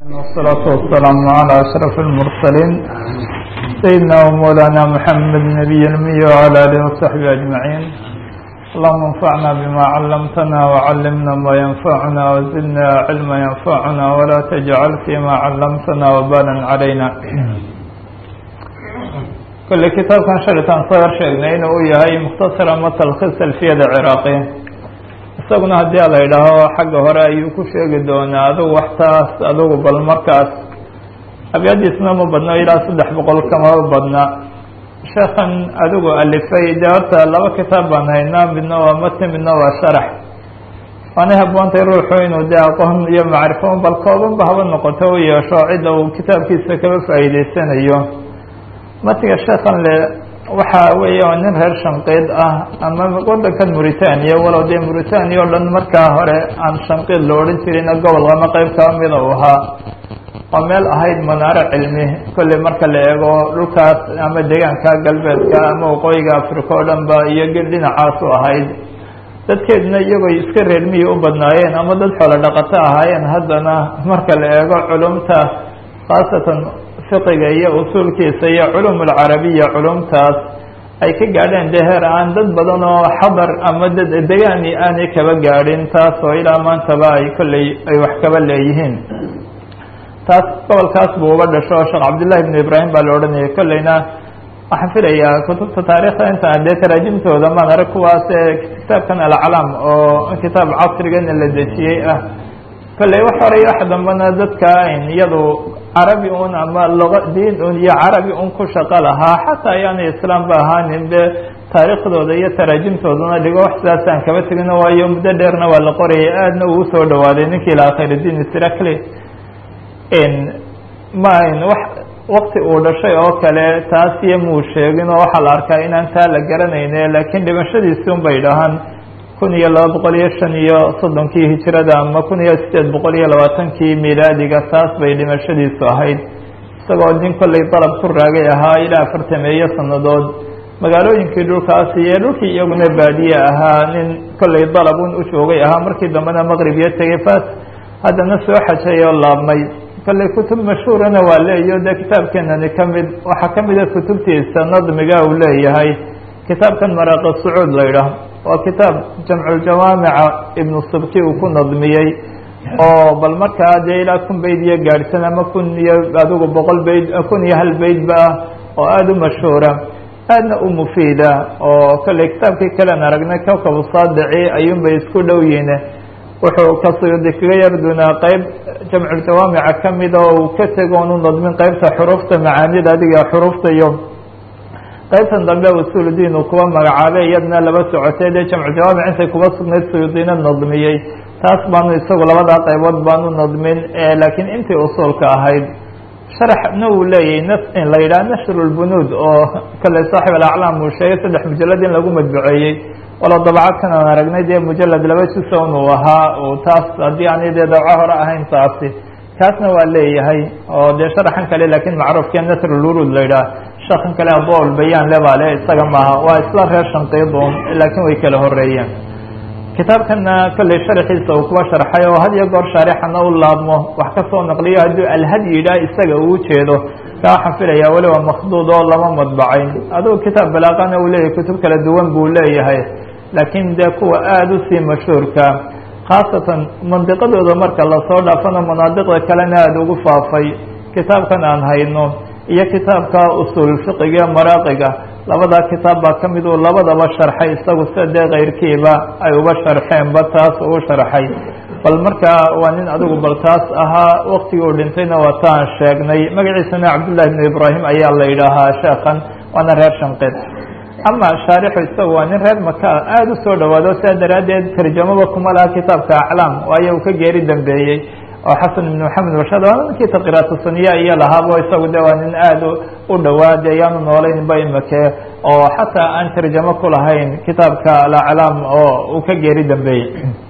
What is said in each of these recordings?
والصلاة والسلام على أشرف المرسلين سيدنا ومولانا محمد نبي المي وعلى آله وصحبه أجمعين اللهم انفعنا بما علمتنا وعلمنا ما ينفعنا وزدنا علما ينفعنا ولا تجعل فيما علمتنا وبالا علينا كل كتاب كان شرطان صغر sheegnay inuu u yahay مkhتصر ama تlkhiص alfiyada cراaqي isaguna haddii ala yidhaaho xagga hore ayuu ku sheegi doonaa adugu waxtaas adugu bal markaas abyadiisna ma badno ilaa saddex boqol kama badna sheekan adigu alifay dee horta laba kitaab baan haynaa midna waa matn midna waa sharax waanay haboontay ruuxu inuu dee aqoon iyo macrifo bal koobanba haba noqoto u yeesho cidda uu kitaabkiisa kaba faa'iideysanayo matiga sheekan le waxa weeye waa nin reer shanqiid ah ama waddankan mauritania walow dee mauritania o dhan markaa hore aan shanqiid la odhan jirin gobol ama qeyb kaba mida u ahaa oo meel ahayd manaaro cilmi kolley marka la eego dhulkaas ama deegaanka galbeedka ama waqooyiga africa oo dhan ba iyo dhinacaas u ahayd dadkeeduna iyagoo iska reer miyi u badnaayeen ama dad xoolo dhaqato ahaayeen haddana marka la eego culumta khaasatan fiqiga iyo usuulkiisa iyo culum alcarabiya culumtaas ay ka gaadheen dee heer aan dad badan oo xadar ama dad degaani aanay kaba gaadhin taas oo ilaa maantaba ay kolley ay wax kaba leeyihiin taas gobolkaas buu uga dhasho sheekh cabdillahi ibnu ibraahim baa la odhanayay kolleyna waxaan filayaa kutubta taarikhda intaan dee taraajimtooda maan arag kuwaas ee kitaabkan alcalaam oo kitaab casrigana la dejiyey ah kolley wax horay wax dambana dadka ayn iyadu carabi un ama luqa diin un iyo carabi un ku shaqo lahaa xataa ayaanay islaam ba ahaanin de taariikhdooda iyo taraajimtoodana dhigo wax sidaasaan kaba tegino waayo muddo dheerna waa la qorayay aadna uu usoo dhawaaday ninkii lahaa khayrudiin srakli ma ayn wax wakti uu dhashay oo kale taas iyo muu sheegin oo waxaa la arkaa inaan taa la garanayne laakiin dhimashadiisi un bay dhahaan kun iyo laba boqol iyo shan iyo soddonkii hijirada ama kun iyo sideed boqol iyo labaatankii milaadiga taas bay dhimashadiisu ahayd isagoo nin kolley dalab ku raagay ahaa ilaa afartameeyo sannadood magaalooyinkii dhulkaas iyo dhulkii iyaguna baadiye ahaa nin kolley dalabun u joogay ahaa markii dambena maqrib iyo tegay fas haddana soo xajay oo laabmay kolley kutub mashhuurana waa leeyo dee kitaabkeenani kamid waxaa kamida kutubtiisa nadmiga uu leeyahay kitaabkan maraaqi sacuud la yidhaah waa kitaab jamculjawaamica ibnu subki uu ku nadmiyey oo bal markaa dee ilaa kun bayd iyo gaadhsan ama kun iyo adigu boqol bayd kun iyo hal baydba ah oo aada u mashhuura aadna u mufiida oo kolley kitaabkii kalean aragnay kawkabu saadici ayuunbay isku dhow yihin wuxuu kasudi kaga yardunaa qeyb jamculjawaamica kamida oo uu ka tego onu nadmin qeybta xuruufta macaanida adiga xuruufta iyo qaybtan dambe usuuludiin uu kuwa magacaabay iyadna laba socotay dee jamcu jawaamic intay kuba sugnayd suyuudiina nadmiyey taas baanu isagu labadaa qaybood baanu nadmin laakiin intii usuulka ahayd sharaxna uu leeyahy n in la yidhaha nashru lbunuud oo kolley saaxib alaclaam uu sheegay saddex mujalad in lagu madbuceeyey walow dabcadkan aan aragnay dee mujalad laba juson uu ahaa uu taas haddii aanay dee dabco hore ahayn taasi kaasna waa leeyahay oo dee sharaxan kale laakiin macruufkee nasrulwurud la yidhaah shakan kale abool bayaan le baa le isaga maaha waa isla reer shanqiidun laakiin way kala horeeyeen kitaabkana kolley sharxiisa uu kuwa sharxay oo had iyo goor shaarixana u laabmo wax kasoo naqliyo hadduu alhad yidhaah isaga uu jeedo ka waxaan filaya weliba makduud oo lama madbacayn adugu kitaab balaaqana uu leeyahay kutub kala duwan buu leeyahay laakiin dee kuwa aada usii mashhuurka khaasatan mandiqadooda marka lasoo dhaafana manaadiqda kalena aada ugu faafay kitaabkan aan hayno iyo kitaabka usuul fiqiga ee maraaqiga labadaa kitaab baa ka mid uu labadaba sharxay isagu sida dee keyrkiiba ay uba sharxeenba taas uu sharxay bal markaa waa nin adigu bal taas ahaa waktigii uu dhintayna waa taan sheegnay magaciisana cabdullahi ibnu ibraahim ayaa la yidhaahaa sheekan waana reer shanqid ama shaarixu isagu waa nin reer maka aada u soo dhawaado sidaa daraaddeed tarjamaba kuma laha kitaabka aclaam waayo uu ka geeri dambeeyey oo xasan ibn maxamed warshad waa ninkii taqiraatu saniya iyo lahaabo isagu de waa nin aada u dhawaade ayaanu noolaynba imake oo xataa aan tarjamo ku lahayn kitaabka alaclaam oo uu ka geeri dambeeyey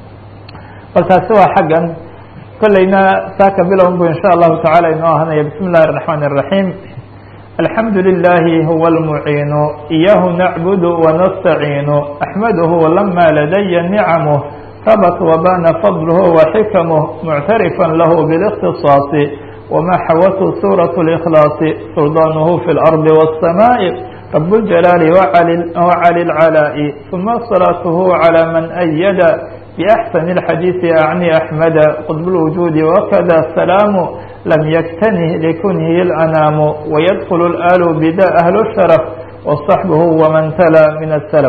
bal taasi waa xaggan kolleyna saaka bilowun bu insha allahu tacala inoo ahanaya bismi illahi الرaحman الرaحيم الحمد لله هو المعين إياه نعبد ونستعين أحمده لما لدي نعمه ثبت وبان فضله وحكمه معترفا له بالاختصاص وma xawته sورة الإkلاaص سلطاnه في الأرض والسماء رب الجلال وعلي العلاء ثم صلاته على من أيد بأحسن الحديث أعني أحمد قطب الوجود وكذا السلام لم يكتنه لكنه الأنام ويدخل الآل بدا أهل الشرف وصحبه ومن تلا من السلف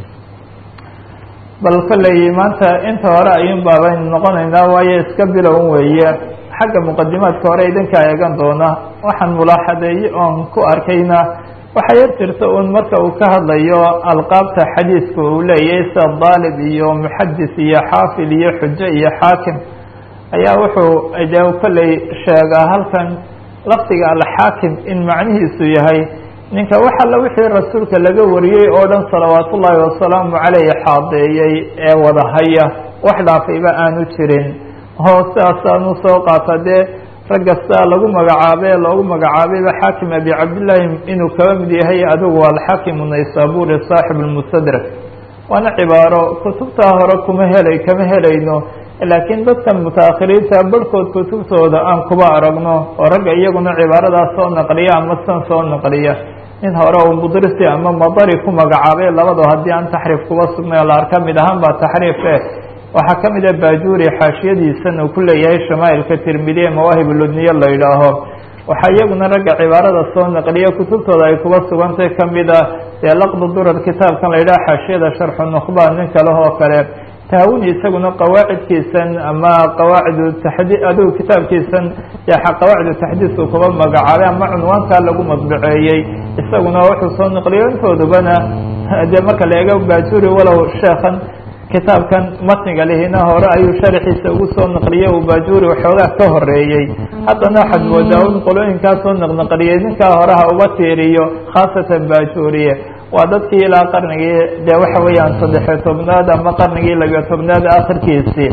bal kolley maanta inta hore ayuun baabaynu noqonaynaa waayo iska bilown weeye xagga muqadimaadka hore idinkaa eegan doona waxaan mulaaxadeeye oon ku arkayna waxaa yar jirta un marka uu ka hadlayo alqaabta xadiidka uu leeyahay sida daalib iyo muxadis iyo xaafid iyo xujo iyo xaakim ayaa wuxuu de kolley sheegaa halkan lafdiga alxaakim in macnihiisu yahay ninka wax alla wixii rasuulka laga wariyey oo dhan salawaat ullaahi wasalaamu caleyh xaadeeyey ee wadahaya wax dhaafayba aanu jirin oo sidaasaanu soo qaata dee raggasta lagu magacaabay ee loogu magacaabayba xaakim abi cabdillaahi inuu kaba mid yahay adigu alxaakimu naysaburi saaxib lmustadrak waana cibaaro kutubtaa hore kuma helay kama helayno laakiin dadkan mutaakhiriinta barhkood kutubtooda aan kuba aragno oo ragga iyaguna cibaaradaas soo naqliya ama san soo naqliya nin hore uu mudrisi ama madari ku magacaabay labado haddii aan taxriif kuba sugnay la arka mid ahaan baa taxriif eh waxaa ka mid a bajuri xaashiyadiisan uu ku leeyahay shamaailka tirmidiye mawaahib ludniye la yidhaaho waxaa iyaguna ragga cibaarada soo naqliya kutubtooda ay kuba sugantay kamid a dee laqdu durar kitaabkan la yidhaha xaashiyada sharxu nukhba nin kale oo kale taawuni isaguna qawaacidkiisan ama qawaacidu taxdi adigu kitaabkiisan qawaacidu taxdiis uu kuba magacaabay ama cunwaankaa lagu madbaceeyey isaguna wuxuu soo naqliyo intoodubana dee marka la eego bajuri walow sheekan kitaabkan matniga lihina hore ayuu sharxiisa ugu soo naqliyey uu bajuri waxoogaa ka horeeyey haddana waxaad moodaa un qolooyinkaa soo naqnaqliyey ninkaa horeha uga tiiriyo khaasatan bajuriye waa dadkii ilaa qarnigii dee waxa weeyaan saddexiyo tobnaad ama qarnigii labiyo tobnaad akhirkiisii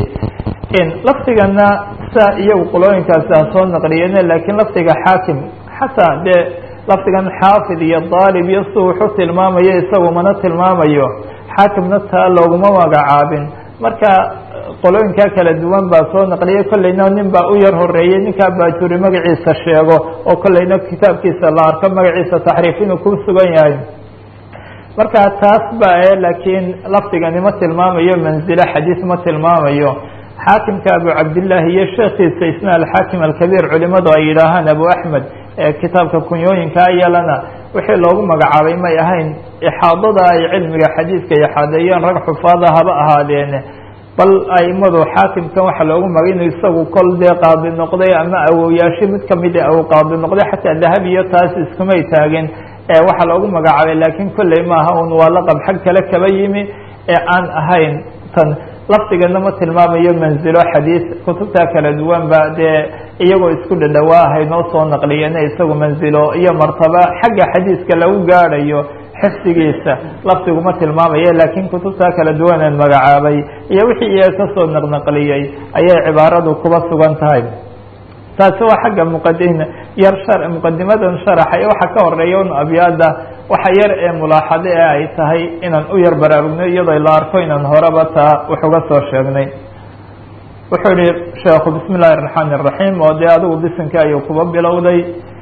lafdigana saa iyagu qolooyinkaasi ha soo naqliyeen laakiin lafdiga xaakim xataa dee lafdigan xaafid iyo daalib iyo si wuxu tilmaamayo isagu mana tilmaamayo xaakimna taa looguma magacaabin marka qolooyinkaa kala duwan baa soo naqliyay kolleyna nin baa u yar horeeyey ninkaa baajuri magaciisa sheego oo kolleyna kitaabkiisa la arko magaciisa taxriif inuu ku sugan yahay marka taas ba e laakiin lafdigani ma tilmaamayo manzilo xadiis ma tilmaamayo xaakimka abu cabdillaahi iyo sheekiisa isna alxaakim alkabiir culimadu ay yidhaahaan abu axmed ee kitaabka kunyooyinkaa yalana wixii loogu magacaabay may ahayn ixaadada ay cilmiga xadiidka ixaadeeyeen rag xufaada haba ahaadeene bal aimadu xaakimkan waxaa loogu magay inuu isagu kol dee qaadi noqday ama awowyaasho mid kamid a uu qaadi noqday xataa dahab iyo taas iskumay taagin waxaa loogu magacaabay laakiin kolley maaha un waa laqab xag kale kaba yimi ee aan ahayn tan lafdigana ma tilmaamayo manzilo xadiis kutubta kala duwan ba dee iyagoo isku dhadhawaahay noo soo naqliyeen isagu manzilo iyo martaba xagga xadiiska lagu gaadhayo xifdigiisa lafdigu ma tilmaamayo laakiin kutubta kala duwaneen magacaabay iyo wixii iyaga kasoo naqnaqliyey ayay cibaaradu kuba sugan tahay taasi waa xagga muqadim yar shar muqadimadan sharaxa iyo waxaa ka horeeya un abyaada waxa yar ee mulaaxado ee ay tahay inaan u yar baraarugno iyadoo la arko inaan horeba taa wax uga soo sheegnay wuxuu yihi sheekhu bismi illahi الرaحmaan الرaحيم oo dee adigu bisinka ayuu kuba bilowday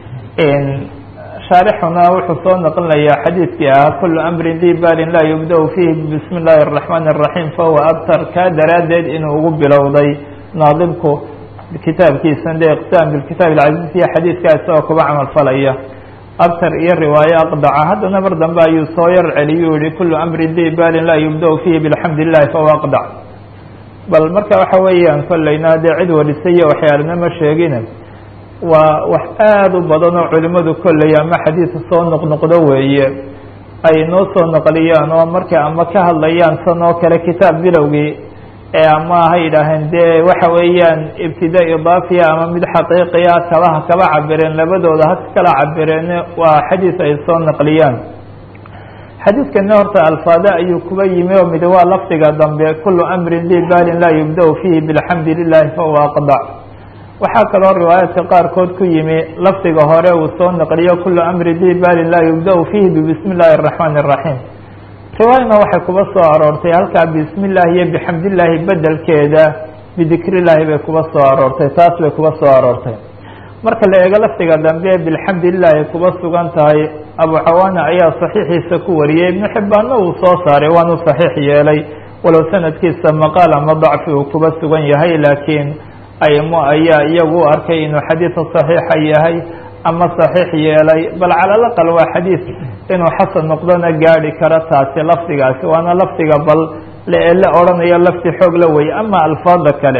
shaarixuna wuxuu soo naqlinayaa xadiidkii ah kulu amrin di balin laa yubda fihi bismi اllahi الرaحmaan الرaحيم fahuwa abtar kaa daraaddeed inuu ugu bilowday naadimku kitaabkiisan de iqtisaam bilkitaab alcaziiz iyo xadiidka isagoo kuba camal falaya abtar iyo riwaaye aqdaca haddana mar dambe ayuu soo yar celiyu yihi kulu amrin di balin laa yubda fihi bilxamd lilahi fahuwa aqdac bal marka waxa weeyaan kolleyna dee cid warisay iyo waxyaalana ma sheegine waa wax aada u badan oo culimadu kolley ama xadiidka soo noqnoqdo weeye ay noo soo naqliyaan oo markay ama ka hadlayaan san oo kale kitaab bilowgii ama ha yidhaaheen dee waxa weeyaan ibtida idaafiya ama mid xaqiiqiya kabaha kaba cabireen labadooda ha kala cabireen waa xadiis ay soo naqliyaan xadiidkana horta alfaada ayuu kuba yimi oo mid waa lafdiga dambe kulu amrin di balin laa yubda fihi bilxamdi lilahi fahuwa aqdac waxaa kaloo riwaayaadka qaarkood ku yimi lafdiga hore uu soo naqliyo kulu amri di balin laa yubda fihi bibismi illahi الraxmaan الraxiim riwaayana waxay kuba soo aroortay halkaa bismi illahi iyo bixamd illaahi bedelkeeda bidikr illaahi bay kuba soo aroortay taas bay kuba soo aroortay marka la eego lafdiga dambe bilxamdulilah ay kuba sugan tahay abu cawaana ayaa saxiixiisa ku wariyey ibnu xibbaanna uu soo saaray waanu saxiix yeelay walow sanadkiisa maqaal ama dacfi uu kuba sugan yahay laakiin aymo ayaa iyagu u arkay inuu xadiid saxiixa yahay ama saxiix yeelay bal cala laqal waa xadiid inuu xasan noqdona gaadhi karo taasi lafdigaasi waana lafdiga bal la odhanayo lafdi xoog la wey ama alfaada kale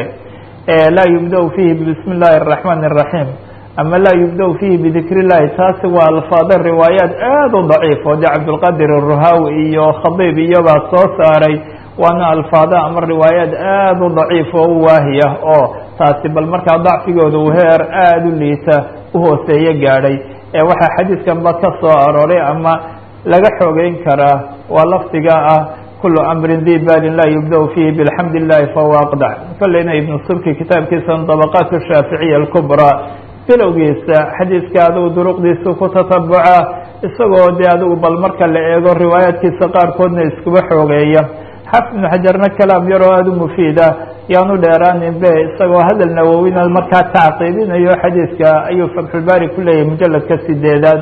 laa yubda fiihi bismi اllahi الraxmaan الraxiim ama laa yubda fiihi bidikr اllahi taasi waa alfaado riwaayaat aad u daciif oo de cabdulqadir الruhawi iyo khadiib iyobaa soo saaray waana alfaado ama riwaayaat aad u daciif oo u waahiya oo taasi bal markaa dacfigooda uu heer aada u liita uhooseeye gaadhay ee waxaa xadiidkanba ka soo arooray ama laga xoogeyn karaa waa lafdiga ah kulu amrin di balin laa yubda fiihi bixamd illahi fahuwa aqdac kolleyna ibnu subki kitaabkiisa dabaqaat shaaficiya alkubraa bilowgiisa xadiiska adigu duruqdiisu ku tatabuca isagoo de adigu bal marka la eego riwaayaadkiisa qaarkoodna iskuba xoogeeya xaafid ibnu xajarna kalaam yaroo aada u mufiida yaanu dheeraanin be isagoo hadal nawowina markaa tacqiibinayo xadiidka ayuu fatxulbaari ku leeyahay mujaladka sideedaad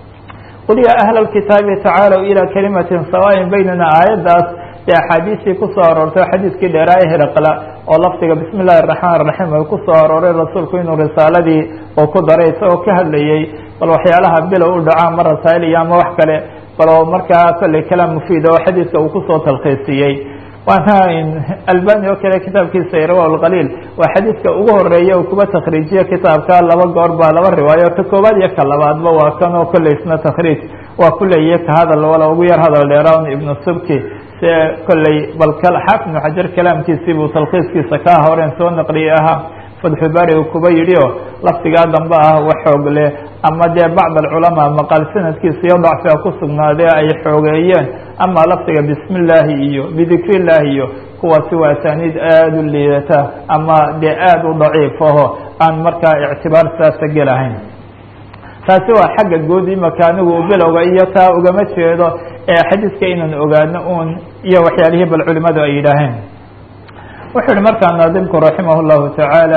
qul yaa ahla alkitaabi tacaalow ilaa kalimatin sawaayin baynana aayaddaas dee axaadiistii kusoo aroortay xadiidkii dheeraaye heraqla oo lafdiga bismi illahi araxmaan araxiim ay kusoo arooray rasuulku inuu risaaladii uu ku daray isagoo ka hadlayey bal waxyaalaha bilow u dhaco ama rasaa'il iyo ama wax kale bal oo markaa kolley kalaam mufiida oo xadiidka uu kusoo talkhiisiyey waana albani oo kale kitaabkiisa irwa lqaliil waa xadiidka ugu horeeya uu kuba takriijiye kitaabka laba goor baa laba riwaayo ka koobaad iyo ka labaadba waa kan oo kolley isna takriij waa kuleeya ka hadal wala ugu yar hadal dheeraan ibnu subki se kolley bal xaafid ibnu xajar kalaamkiisii buu talkhiiskiisa kaa horeen soo naqliyey ahaa fatxulbaari uu kuba yidhi oo lafdigaa dambe ah wax xoog leh ama dee bacd alculamaa maqaal sanadkiisa iyo dacfiga ku sugnaadee ay xoogeeyeen ama lafdiga bismi illaahi iyo bidikri illaahi iyo kuwaasi waa asaaniid aada u liidata ama dee aada u daciif aho aan markaa ictibaar saasa gelahayn taasi waa xagga guud imaka anigu bilowga iyo taa ugama jeedo ee xadiiska inaan ogaano un iyo waxyaalihii bal culimadu ay yidhaaheen wuxuu yihi markaa naadimku raximah اllahu tacaala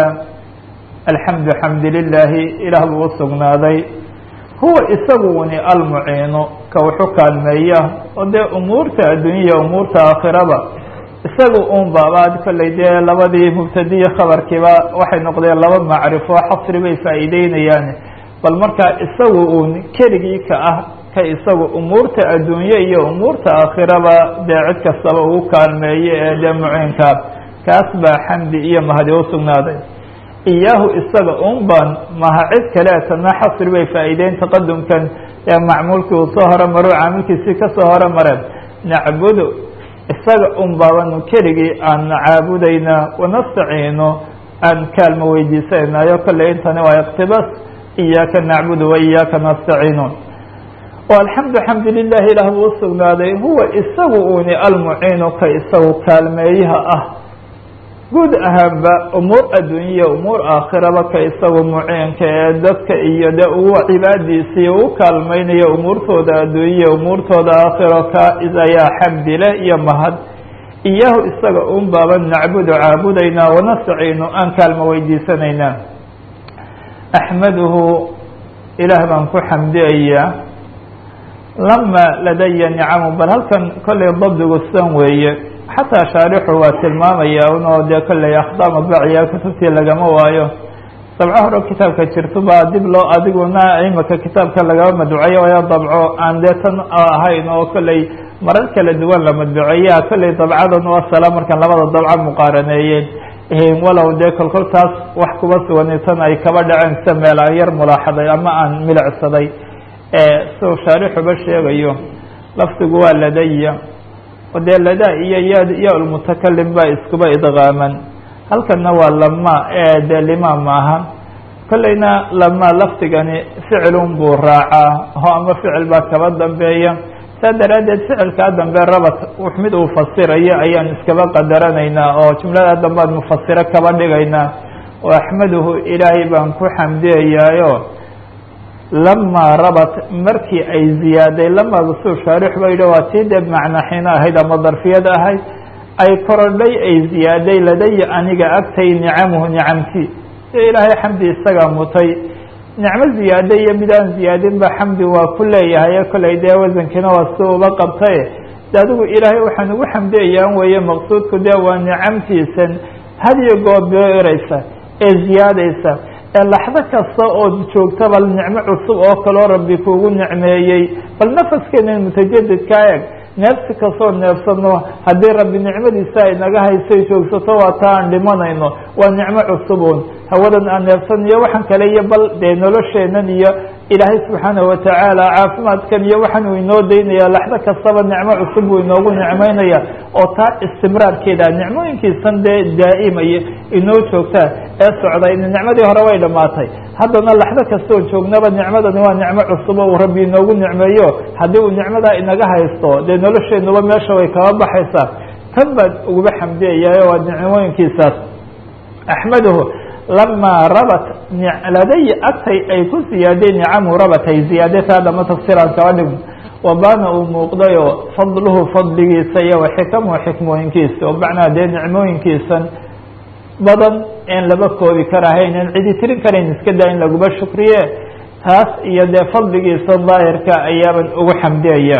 alxamdu xamdi lilaahi ilaah buu usugnaaday huwa isaguni almuciinu ka wuxu kaalmeeya oo dee umuurta adduunyaya umuurta aakhiraba isaga un baabaad kolley dee labadii mubtadiyi khabarkiiba waxay noqdeen laba macrifo xasri bay faa'iideynayaan bal markaa isagu uun keligii ka ah ka isagu umuurta adduunye iyo umuurta aakhiraba dee cid kastaba ugu kaalmeeye ee dee muciinka kaas baa xamdi iyo mahadi usugnaaday iyaahu isaga un ban maha cid kaleetana xasri bay faa'iideyn taqadumkan ee macmuulkii uu soo horemaro caamilkiisii kasoo horemareen nacbudu isaga un baabanu keligii aan caabudayna wanastaciino aan kaalma weydiisanaynayo kolley intani waa iqtibas iyaaka nacbudu wa iyaaka nastaciinuun oo alxamdu xamdu lilahi ilaah buu usugnaaday huwa isagu uni almuciinu ka isagu kaalmeeyaha ah guud ahaanba umuur adduunyaya umuur aakhiraba ka isagu muciinka ee dadka iyo de ugu cibaadiisii u kaalmeynaya umuurtooda adduunyaya umuurtooda aakhiro ka ayaa xamdile iyo mahad iyaahu isaga un baaba nacbudu caabudaynaa wanastaciinu aan kaalma weydiisanaynaa axmaduhu ilaah baan ku xamdiyayaa lama ladaya nicamu bal halkan kollay dabdigu san weeye xataa shaarixu waa tilmaamaya unoo dee kolley akhdaa madbaciya kutubtii lagama waayo dabco hore kitaabka jirto baa dib loo adiguna imika kitaabka lagama madbuceeyo oya dabco aan dee tan ahayn oo kolley marar kala duwan la madbuceeya kolley dabcadan u asala markaan labada dabco muqaaraneeyeen walow dee kolkol taas wax kuba sugani tan ay kaba dhaceen sida meel aan yar mulaaxaday ama aan milicsaday siu shaarixuba sheegayo lafdigu waa ladaya oo dee ladaa iyo ya ya lmutakalim baa iskuba idqaaman halkana waa lama ee dee lima maaha kolleyna lama lafdigani ficilun buu raacaa ho ama ficil baa kaba dambeeya saa daraaddeed ficilkaa dambe rabat mid uu fasirayo ayaan iskaba qadaranaynaa oo jumlada dambead mufasiro kaba dhigaynaa oo axmaduhu ilaahay baan ku xamdiyayaayo lamaa rabat markii ay ziyaaday lamaada suu shaarix ba yidhi waa tii dee macnaxino ahayd ama darfiyad ahayd ay korodhay ay ziyaaday ladaya aniga agtay nicamuhu nicamti si ilaahay xamdi isagaa mutay nicmo ziyaade iyo mid aan ziyaadin ba xamdi waa ku leeyahay kollay dee wasankiina waa si uba qabtay de adigu ilaahay waxaan ugu xamdiyayaan weeye maqsuudku dee waa nicamtiisan hadiyo goor beereysa ee ziyaadaysa ee laxdo kasta ood joogta bal nicmo cusub oo kaloo rabbi kuugu nicmeeyey bal nafaskeena mutajadidka eeg neefsi kastoo neefsano haddii rabbi nicmadiisa ay naga haysay joogsato waa taa aan dhimanayno waa nicmo cusubun hawadan aan neefsan iyo waxaan kale iyo bal dee nolosheenan iyo ilaahay subxaanahu watacaala caafimaadkan iyo waxaan uu inoo daynaya laxdo kastaba nicmo cusub buu inoogu nicmeynaya oo taa istimraarkeeda nicmooyinkiisan dee daa'imaya inoo joogtaa ee socday nicmadii hore way dhamaatay haddana laxdo kastoo joognaba nicmadani waa nicmo cusub oo uu rabbi inoogu nicmeeyo haddii uu nicmadaa inaga haysto dee nolosheenuba meesha way kaba baxaysaa tan baan uguba xamdiyayayo waa nicmooyinkiisaas axmaduhu lamaa rabat ladaya agtay ay ku siyaadeen nicamu rabatay ziyaadataa dhama tafsiiraan kaba dhigno wabaana uu muuqdayoo fadluhu fadligiisa iyo waxikamuhu xikmooyinkiisa oo macnaha dee nicmooyinkiisan badan een laba koobi karahayn en cidi tirin karayn iska daa in laguba shukriye taas iyo dee fadligiisa daahirka ayaaban ugu xamdiyaya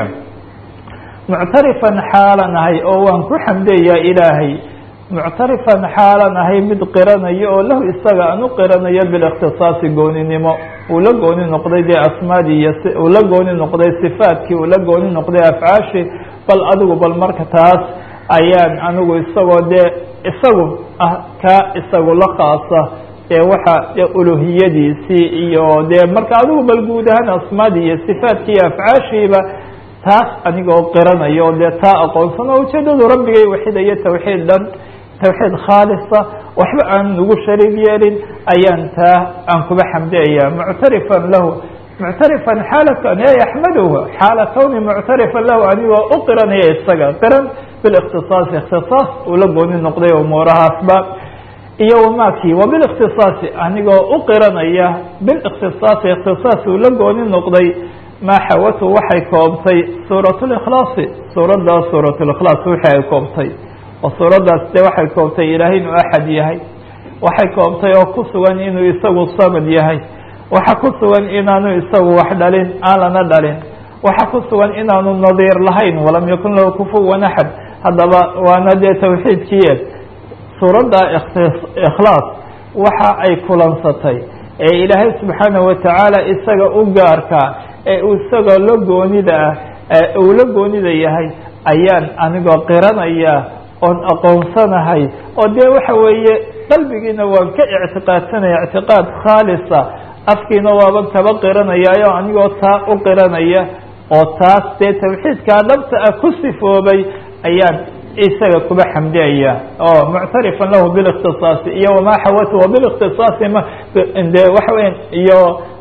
muctarifan xaalan ahay oo waan ku xamdiyayaa ilaahay muctarifan xaalan ahay mid qiranayo oo lahu isaga aan u qiranayo bilikhtisaasi gooninimo uu la gooni noqday dee asmaadii iyo uu la gooni noqday sifaadkii uu la gooni noqday afcaashii bal adigu bal marka taas ayaan anigu isagoo dee isagu ah kaa isagu la khaasa ee waxa dee uluhiyadiisii iyo dee marka adigu bal guud ahaan asmaadii iyo sifaadkii iyo afcaashiiba taas anigoo qiranayo o dee taa aqoonsan oo ujeedadu rabbigay waxidayo tawxiid dhan tawxiid khaalisa waxba aan ugu shariig yeelin ayaan taa aan kuba xamdiyaya muctarifan lahu muctarifan xaala axmaduhu xaala kawni muctarifan lahu anigoo u qiranaya isaga qiran bilikhtisaasi ikhtisaas uu la gooni noqday umuurahaasba iyo wamaakii wabilikhtisaasi anigoo u qiranaya bilikhtisaasi ikhtisaas uu la gooni noqday maa xawatu waxay koobtay suurat likhlaasi suuraddaa suurat likhlaas wixii ay koobtay oo suuraddaas dee waxay koobtay ilaahay inuu axad yahay waxay koobtay oo ku sugan inuu isagu samad yahay waxa ku sugan inaanu isagu wax dhalin aan lana dhalin waxa ku sugan inaanu nadiir lahayn walam yakun lahu kufuwan axad haddaba waana dee tawxiidkiie suuradda ikhlaas waxa ay kulansatay ee ilaahay subxaanahu watacaala isaga u gaarkaa ee isaga la goonida ah ee uu la goonida yahay ayaan anigoo qiranaya oon aqoonsanahay oo dee waxa weeye qalbigiina waan ka ictiqaadsanaya ictiqaad khaalisa afkiina waaban kaba qiranayaayo anigoo taa u qiranaya oo taas dee tawxiidkaa dhabta ah ku sifoobay ayaan isaga kuba xamdiyaya oo muctarifan lahu bilikhtisaasi iyo wamaa xawatu wabilikhtisaasi ma de waxa weya iyo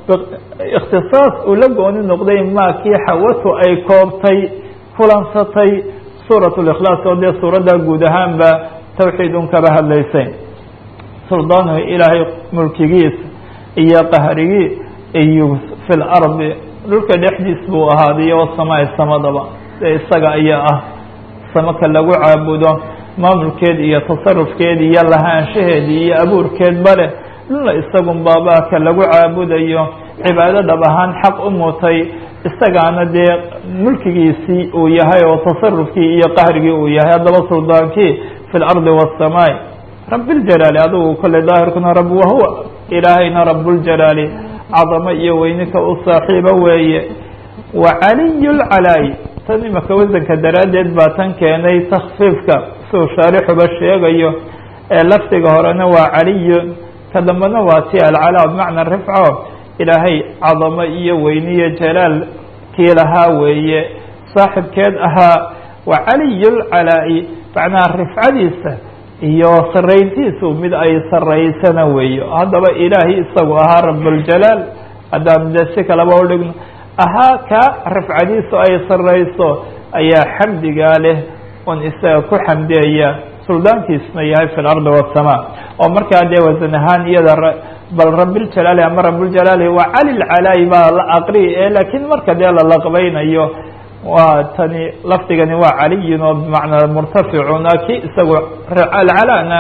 ikhtisaas uu la gooni noqday maa kii xawatu ay koobtay kulansatay suurat likhlaas oo dee suuradda guud ahaanba tawxiid un kaba hadlaysay suldaanhu ilaahay mulkigiisa iyo qahrigii iyo fi lardi dhulka dhexdiis buu ahaaday wasamaai samadaba dee isaga ayaa ah samaka lagu caabudo maamulkeed iyo tasarufkeed iyo lahaanshaheed iyo abuurkeed bale dhulna isagun baabaka lagu caabudayo cibaado dhab ahaan xaq u mutay isagaana dee mulkigiisii uu yahay oo tasarufkii iyo qahrigii uu yahay haddaba suldaankii fi lardi waasamaai rabi ljalaali adigu kolley daahirkuna rab wahuwa ilaahayna rabuljalaali cadamo iyo weynika u saaxiibo weeye wa caliy lcalaayi tan imaka wasanka daraaddeed baa tan keenay takfiifka siuu shaarixuba sheegayo ee lafdiga horena waa caliyu ka dambena waa ti alcalaa bimacna rifco ilaahay cadamo iyo weyniyo jalaal kii lahaa weeye saaxibkeed ahaa wa caliy lcalaa'i macnaha rifcadiisa iyo sarayntiisu mid ay saraysana weeyo haddaba ilaahay isagu ahaa rabuljalaal haddaan de si kalaba udhigno ahaa ka rafcadiisu ay sarayso ayaa xamdigaa leh oon isaga ku xamdiyaya suldaankiisna yahay fi lardi wasamaa oo markaa dee wasan ahaan iyada bal rabiljalaali ama rabuljalaali waa cali lcalaayi baa la aqri e laakiin marka dee la laqbaynayo waa tani lafdigani waa caliyun oo bimacnaa murtaficun ki isagu alcalaana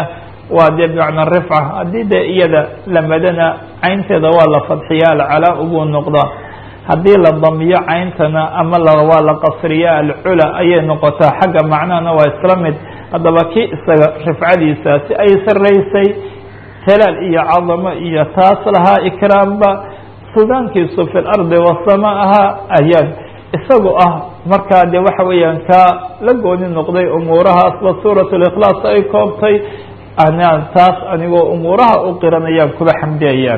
waa dee bimacna rifca haddii dee iyada lamadana caynteeda waa la fadxiya alcalaa buu noqdaa haddii la damiyo cayntana ama waa la qasriya alcula ayay noqotaa xagga macnahana waa isla mid haddaba kii isaga rifcadiisaasi ay saraysay talaal iyo cadamo iyo taas lahaa ikraamba sugaankiisu fi lardi wasama ahaa ayaan isagu ah markaa de waxa weeyaan kaa la gooni noqday umuurahaasba suurat likhlaas ay koobtay anaan taas anigoo umuuraha u qiranayaan kuba xamdiyayaan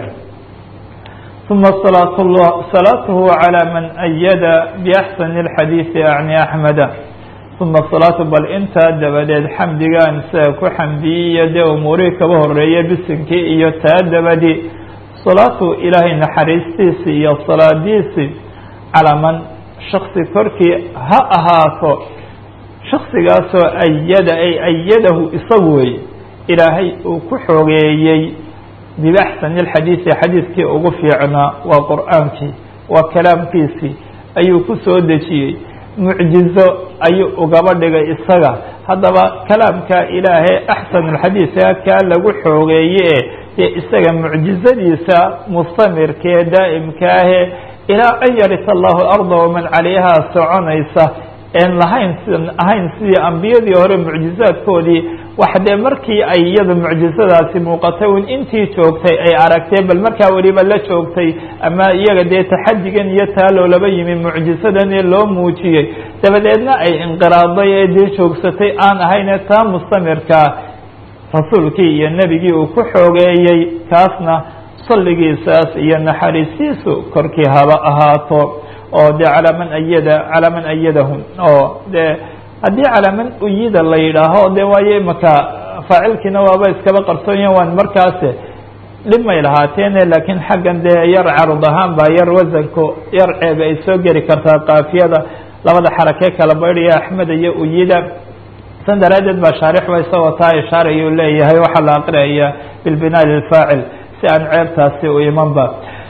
uma salaat llah salaatuhu calى man ayada biaxsani اlxadiidi acni axmeda uma salaatu bal intaa dabadeed xamdigaan isaga ku xamdiyiyo dee umuurihii kaba horeeya bisinkii iyo taa dabadi salaatu ilaahay naxariistiisi iyo salaadiisi calaa man shaksi korkii ha ahaato shaksigaasoo ayada ay ayadahu isagu wey ilaahay uu ku xoogeeyey biaxsani اlxadiidi xadiidkii ugu fiicnaa waa qur'aankii waa kalaamkiisii ayuu ku soo dejiyey mucjizo ayuu ugaba dhigay isaga haddaba kalaamka ilaahay axsan اlxadiidka kaa lagu xoogeeye dee isaga mucjizadiisa mustamirkee daa'imkaahe ilaa an yarita allahu arda waman calayha soconaysa en lahayn sidan ahayn sidii ambiyadii hore mucjizaadkoodii wax dee markii ay iyada mucjizadaasi muuqatay un intii joogtay ay aragtee bal markaa weliba la joogtay ama iyaga dee taxadigan iyo taa loolaba yimi mucjisadan ee loo muujiyey dabadeedna ay inqiraaday ee dee joogsatay aan ahayne taa mustamirkaa rasuulkii iyo nebigii uu ku xoogeeyey kaasna salligiisaas iyo naxariistiisu korkii haba ahaato oo dee calaa man ayada calaa man ayadahum oo dee haddii calaa man uyida la yidhaaho de waayo imaka faacilkiina waaba iskaba qarsoonyahin waan markaase dhib may lahaateene laakiin xaggan dee yar carud ahaan baa yar wasanku yar ceeb ay soo geli kartaa kaafiyada labada xarakee kala baydhaya axmed iyo uyida san daraaddeed baa shaarixba isagoo taa ishaarayuu leeyahay waxaa la aqriyaya bilbinaa lilfaacil si aan ceebtaasi u imanba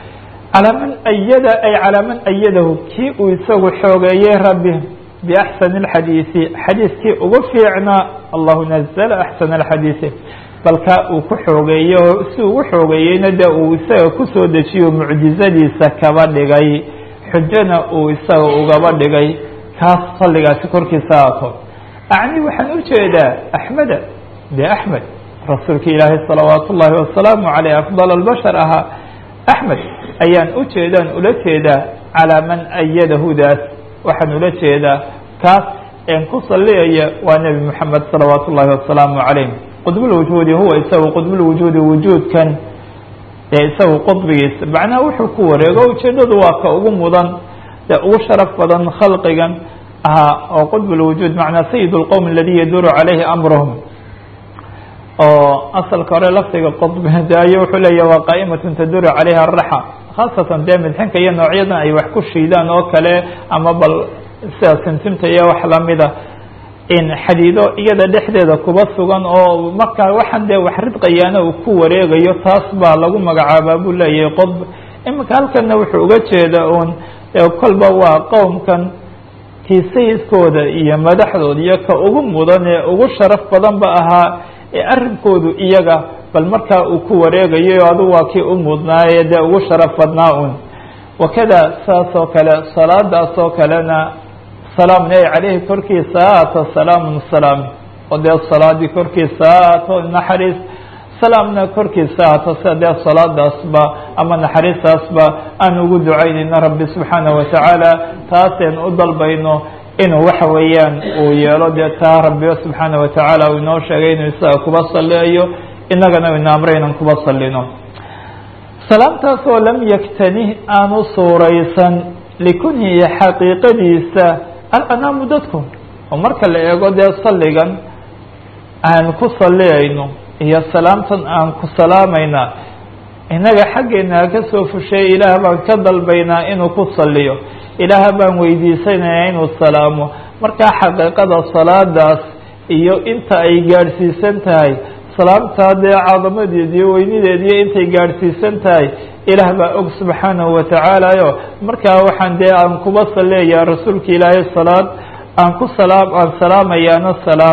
calaa man ayada ay calaa man ayadahu kii uu isagu xoogeeyey rabbi biaxsani اlxadiidi xadiidkii ugu fiicnaa allahu nazla axsana alxadiidi balkaa uu ku xoogeeyo si ugu xoogeeyeyna de uu isaga kusoo dejiyo mucjizadiisa kaba dhigay xujona uu isaga ugaba dhigay kaas salligaasi korkiisa aato acni waxaan ujeedaa axmeda de axmed rasuulka ilaahay salawaat ullaahi wasalaamu caleyh afdal albashar ahaa axmed ayaan ujeedaan ula jeedaa calaa man ayadahudaas waxaan ula jeedaa kaas een ku saliyaya waa nebi moxamed salawaat ullaahi wasalaamu calayh qudbulwujuudi huwa isagu qudbulwujuudi wujuudkan ee isagu qudbigiisa macnaha wuxuu ku wareego ujeedadu waa ka ugu mudan ee ugu sharaf badan khalqigan ahaa oo qudbulwujuud macnaa sayid lqowm aladi yaduuru calayhi amruhum oo asalka hore lafdiga qudbi daayo wuxuu leeya waa qaa'imatun taduuru calayha araxa khaasatan dee midxinka iyo noocyadan ay wax ku shiidaan oo kale ama bal sida sintimta iyo wax lamida in xadiido iyada dhexdeeda kuba sugan oo markaa waxaan dee wax ridqayaana uu ku wareegayo taas baa lagu magacaabaa buu leeyahay qodb iminka halkanna wuxuu uga jeeda uun kolba waa qowmkan kii sayidkooda iyo madaxdooda iyo ka ugu mudan ee ugu sharaf badan ba ahaa ee arrinkoodu iyaga bal markaa uu ku wareegayo adu waa kii u mudnaaye dee ugu sharaf badnaa un wakada saas oo kale salaadaas oo kalena salaamn ay caleyhi korkiisa haato salaamun salaam oo dee salaadii korkiisa haato naxariis salaamna korkiisa haato sida dee salaadaasba ama naxariistaasba aan ugu ducaynayno rabbi subxaana watacaala taaseen u dalbayno inuu waxa weeyaan uu yeelo dee taa rabbiba subxaana watacaala uu inoo sheegay inuu isaga kuba saliayo inagana ina amray inan kuba salino salaamtaas oo lam yaktanih aanu suuraysan likunhihi xaqiiqadiisa alanaamu dadku oo marka la eego dee salligan aan ku saliyayno iyo salaamtan aan ku salaamayna innaga xaggeena ka soo fusheey ilaah baan ka dalbaynaa inuu ku saliyo ilaah baan weydiisanayaa inuu salaamo markaa xaqiiqada salaadaas iyo inta ay gaadhsiisan tahay salaamtaa dee cadamadeed iyo weynideed iyo intay gaadhsiisan tahay ilaah baa og subxaanahu watacaalayo markaa waxaan dee aan kuba saleeyaa rasuulka ilaahay salaad aan ku salaam aan salaamayaana salaam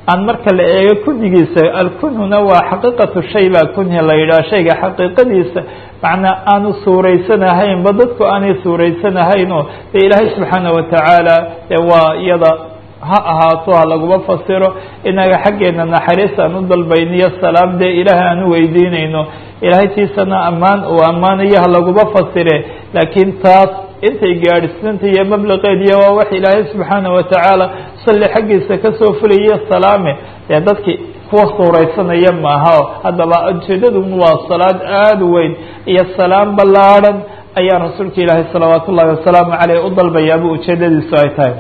aan marka la eego kunyigiisa alkunhuna waa xaqiiqatu shay baa kunhi la yidhaha shayga xaqiiqadiisa macnaa aanu suuraysanahayn ba dadku aanay suuraysanahaynoo dee ilaahay subxaana watacaala dee waa iyada ha ahaato ha laguma fasiro inaga xaggeena naxariis aan u dalbayniyo salaam dee ilaahay aan u weydiinayno ilaahay tiisana ammaan uu ammaanayo ha laguma fasire laakiin taas intay gaadhsiinta iyo mablaqeediyo waa wax ilaahay subxaana watacaala salli xaggiisa kasoo fulayo salaame dee dadki kuwa suuraysanaya maaha haddaba ujeedadu waa salaad aada u weyn iyo salaam ballaadhan ayaa rasuulka ilaahay salawaat ullahi wasalaamu caleyh u dalbayaaba ujeedadiisu ay tahay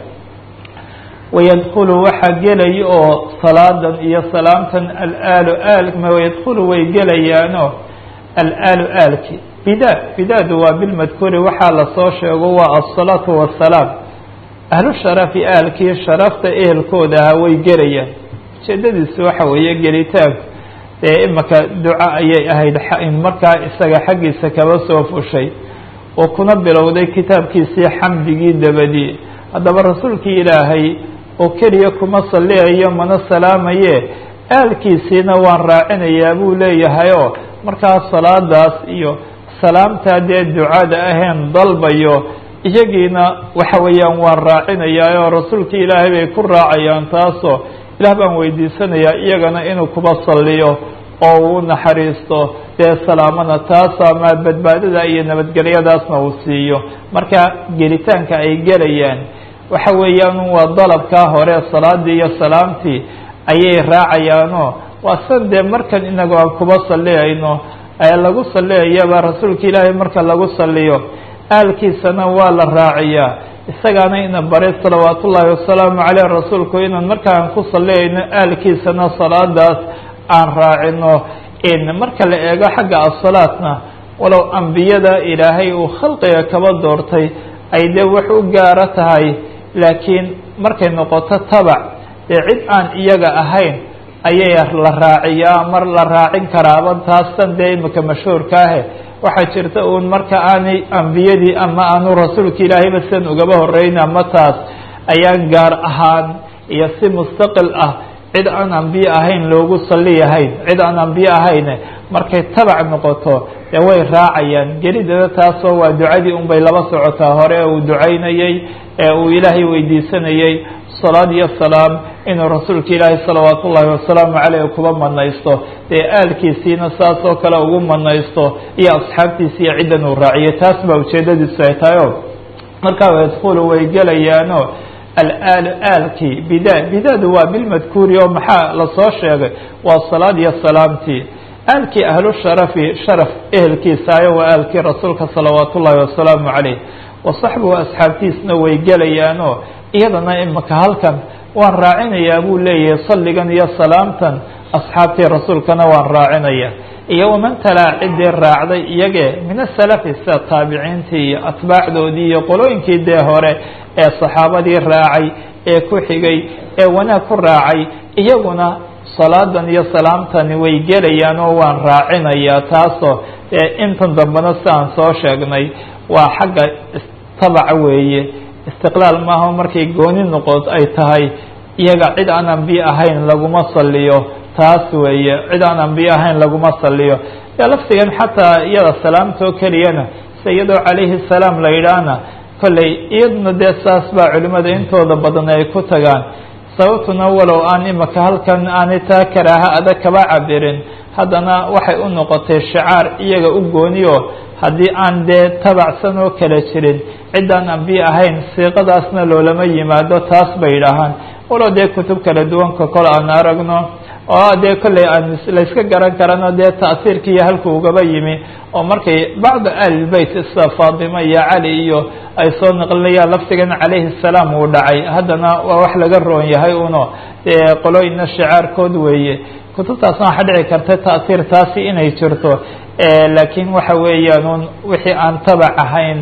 wayadkulu waxaa gelaya oo salaadan iyo salaamtan alaalu aalma wayadkulu way gelayaano alaalu aalki bida bidaadu waa bilmadkuuri waxaa lasoo sheego waa asalaatu wasalaam ahlu sharafi aalkii sharafta ehelkooda ahaa way gelayaan ujeedadiisu waxa weeye gelitaanku dee imaka duco ayay ahayd markaa isaga xaggiisa kaba soo fushay oo kuna bilowday kitaabkiisii xamdigii dabadii haddaba rasuulkii ilaahay oo keliya kuma salliyayo mana salaamaye aalkiisiina waan raacinayaa buu leeyahay oo markaa salaadaas iyo salaamtaa dee ducada aheen dalbayo iyagiina waxa weeyaan waan raacinayaa oo rasuulkii ilaahay bay ku raacayaan taasoo ilaah baan weydiisanayaa iyagana inuu kuba salliyo oo uu naxariisto dee salaamana taasa ma badbaadada iyo nabadgelyadaasna uu siiyo marka gelitaanka ay gelayaan waxa weeyaan waa dalabkaa hore salaadii iyo salaamtii ayay raacayaanoo waa san dee markan inagu aan kuba salliyayno ee lagu salliyayaba rasuulka ilaahay marka lagu salliyo aalkiisana waa la raaciyaa isagaana ina baray salawaat ullaahi wasalaamu caleyh rasuulku inaan markaan ku salliyayno aalkiisana salaadaas aan raacino in marka la eego xagga asalaatna walow ambiyada ilaahay uu khalqiga kaba doortay ay dee wax u gaaro tahay laakiin markay noqoto tabac dee cid aan iyaga ahayn ayay la raaciyaa mar la raacin karaaba taastan dee imika mashhuurka ahe waxaa jirta uun marka aanay ambiyadii ama aanu rasuulka ilaahayba sidan ugaba horeyn ama taas ayaan gaar ahaan iyo si mustaqil ah cid aan ambiye ahayn loogu salliyahayn cid aan ambiye ahayne markay tabac noqoto dee way raacayaan gelidada taasoo waa ducadii unbay laba socotaa hore ee uu ducaynayey ee uu ilaahay weydiisanayey salaad iyo salaam inuu rasuulka ilaahay salawaat ullaahi wasalaamu caleyh kuba manaysto dee aalkiisiina saas oo kale ugu manaysto iyo asxaabtiisi iyo ciddan uu raaciyay taas baa ujeedadiisu ay tahay o markaa yadkulu way gelayaano alaal aalkii bida bidadu waa bilmadkuuri oo maxaa lasoo sheegay waa salaad iyo salaamtii aalkii ahlu sharafi sharaf ehelkiisaayo waa aalkii rasuulka salawaat ullaahi wasalaamu caleyh wasaxbuhu asxaabtiisna way gelayaanoo iyadana imika halkan waan raacinayaa buu leeyahay salligan iyo salaamtan asxaabtii rasuulkana waan raacinaya iyo waman talaa ciddii raacday iyagee min asalafi sida taabiciintii iyo atbaacdoodii iyo qolooyinkii dee hore ee saxaabadii raacay ee ku xigay ee wanaag ku raacay iyaguna salaadan iyo salaamtani way gelayaan oo waan raacinayaa taasoo intan dambena si aan soo sheegnay waa xagga tabaca weeye istiqlaal maaha markay gooni noqod ay tahay iyaga cid aan ambiye ahayn laguma saliyo taas weeye cid aan ambiye ahayn laguma saliyo laftigan xataa iyada salaamtoo keliyana se iyadoo calayhi salaam la yidhaahna kolley iyaduna dee saas baa culimada intooda badan ay ku tagaan sababtuna walow aan imika halkan aanay taa karaaha adag kaba cabirin haddana waxay u noqotay shicaar iyaga u gooniyo haddii aan dee tabacsan oo kala jirin ciddaan ambiye ahayn siiqadaasna loolama yimaado taas bay yidhaahaan walow dee kutub kala duwanka kol aan aragno oo dee kolley aan layska garan karano dee ta'siirkiiyo halku ugaba yimi oo markay bacdu ahlilbeyt sida faatima iyo cali iyo ay soo naqlinayaan laftigan calayhi salaam uu dhacay haddana waa wax laga roon yahay uno dee qolooyina shicaarkood weeye kutubtaasna waxa dhici karta ta'siir taasi inay jirto laakiin waxa weeyaan un wixii aan tabac ahayn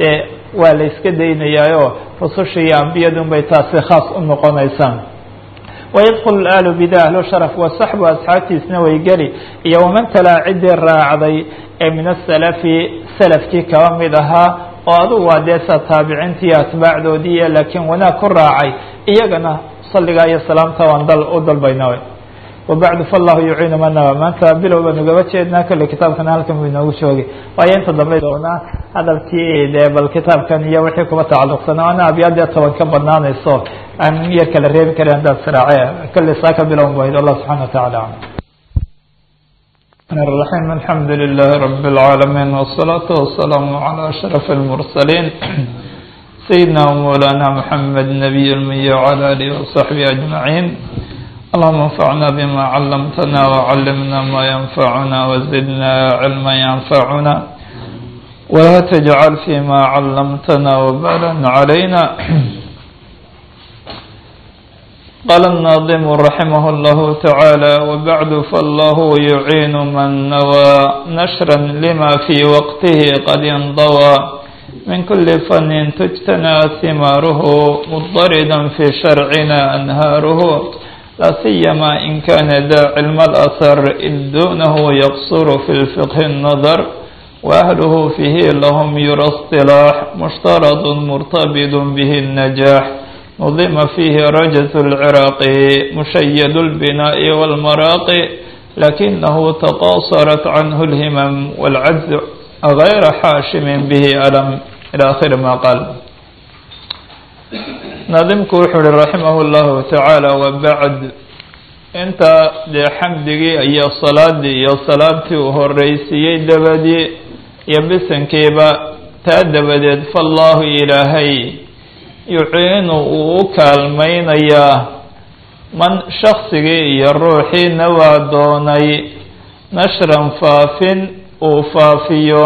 waa la iska daynayaayo rususha iyo ambiyadun bay taasi khaas u noqonaysaa wayadkulu aalu bida ahlu sharaf wasaxbu asxaabtiisna way geli iyo waman talaa ciddii raacday ee min asalafi salafkii kaba mid ahaa oo adugu waa dee sa taabiciintii atbaacdoodii laakiin wanaag ku raacay iyagana salligaa iyo salaamta waan dal u dalbayna wabacdu fallahu yuciinu manaba maanta bilow baan ugaba jeednaa kolle kitaabkana halkan buu inoogu joogay waayo inta dambe doonaa hadalkii dee bal kitaabkan iyo wixii kuba tacalluqsana ana abyaadee toban ka badnaanayso aan yar kala reebi karin haddaad siraace kolle saa ka bilown bayd allah subxana watacaala الرحيم الحمد لله رب العالمين والصلاة والسلام على أشرف المرسلين سيدنا ومولانا محمد نبي المي وعلى آله وصحبه أجمعين اللهم انفعنا بما علمتنا وعلمنا ما ينفعنا وزدنا علما ينفعنا ولا تجعل فيما علمتنا وبالا علينا قال الناظم رحمه الله تعالى وبعد فالله يعين من نوى نشرا لما في وقته قد انضوى من كل فن تجتنى ثماره مضطردا في شرعنا أنهاره لا سيما إن كان ذا علم الأثر إذ دونه يقصر في الفقه النظر وأهله فيه لهم يرى اصطلاح مشترط مرتبط به النجاح نظم فيه رجز العراق مشيد البناء والمراق لكنه تقاصرت عنه الهمم والعجز غير حاشم به ألم إلى آخر ما قال naadimku wuxuu uhi raximah اllahu tacaala wabacd inta dee xamdigii iyo salaadii iyo salaamtii uu horeysiiyey dabadii iyo bisankiiba taa dabadeed fallaahu ilaahay yuciinu uu u kaalmaynayaa man shaksigii iyo ruuxiina waa doonay nashran faafin uu faafiyo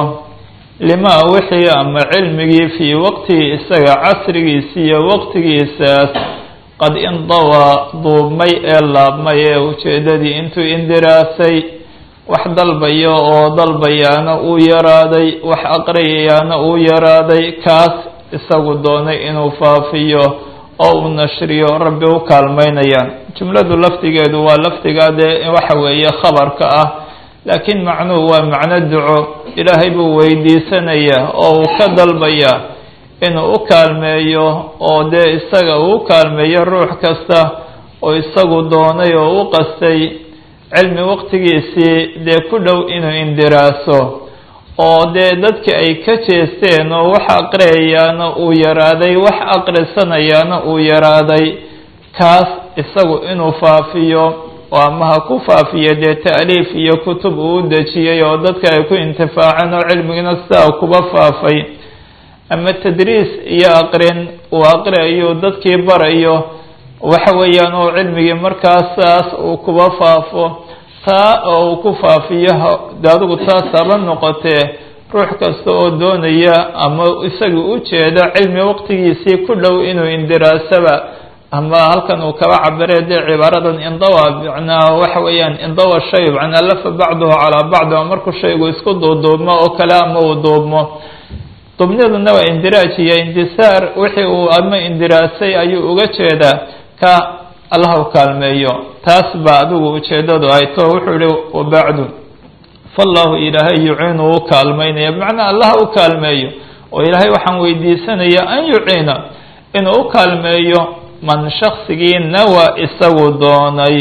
limaa wixii ama cilmigii fii waqtihi isaga casrigiisa iyo waqtigiisaas qad indawaa duubmay ee laabmay ee ujeeddadii intuu indiraasay wax dalbayo oo dalbayaana uu yaraaday wax aqriyayaana uu yaraaday kaas isagu doonay inuu faafiyo oo uu nashriyo rabbi u kaalmaynayaan jumladu lafdigeedu waa lafdigaa dee waxa weeye khabarka ah laakiin macnuhu waa macno duco ilaahay buu weydiisanayaa oo uu ka dalbayaa inuu u kaalmeeyo oo dee isaga uu u kaalmeeyo ruux kasta oo isagu doonay oo u qastay cilmi waqtigiisii dee ku dhow inuu indiraaso oo dee dadki ay ka jeesteen oo wax aqriyayaana uu yaraaday wax aqrisanayaana uu yaraaday kaas isagu inuu faafiyo oo ama ha ku faafiya dee ta'liif iyo kutub uu u dejiyey oo dadka ay ku intifaaceen oo cilmigina sidaa kuba faafay ama tadriis iyo aqrin uu aqriayo dadkii barayo waxa weeyaan oo cilmigii markaasaas uu kuba faafo taa oo uu ku faafiyo de adigu taas haba noqotee ruux kasta oo doonaya ama isaga u jeeda cilmi waqtigiisii ku dhow inuu indiraasaba ama halkan uu kaba cabire dee cibaaradan indawa macnaa waxa weeyaan indawa shay macnaa lafa bacduhu calaa bacdi oo markuu shaygu isku duuduubmo oo kale ama uu duubmo dubniduna waa indiraaj iyo indisaar wixii uu ama indiraasay ayuu uga jeedaa ka allah u kaalmeeyo taas baa adigu ujeedadu ay to wuxuu ihi wabacdu fallahu ilaahay yuciinu u kaalmaynaya bimacnaa allah u kaalmeeyo oo ilaahay waxaan weydiisanaya an yuciina inuu u kaalmeeyo man shaksigii nawa isagu doonay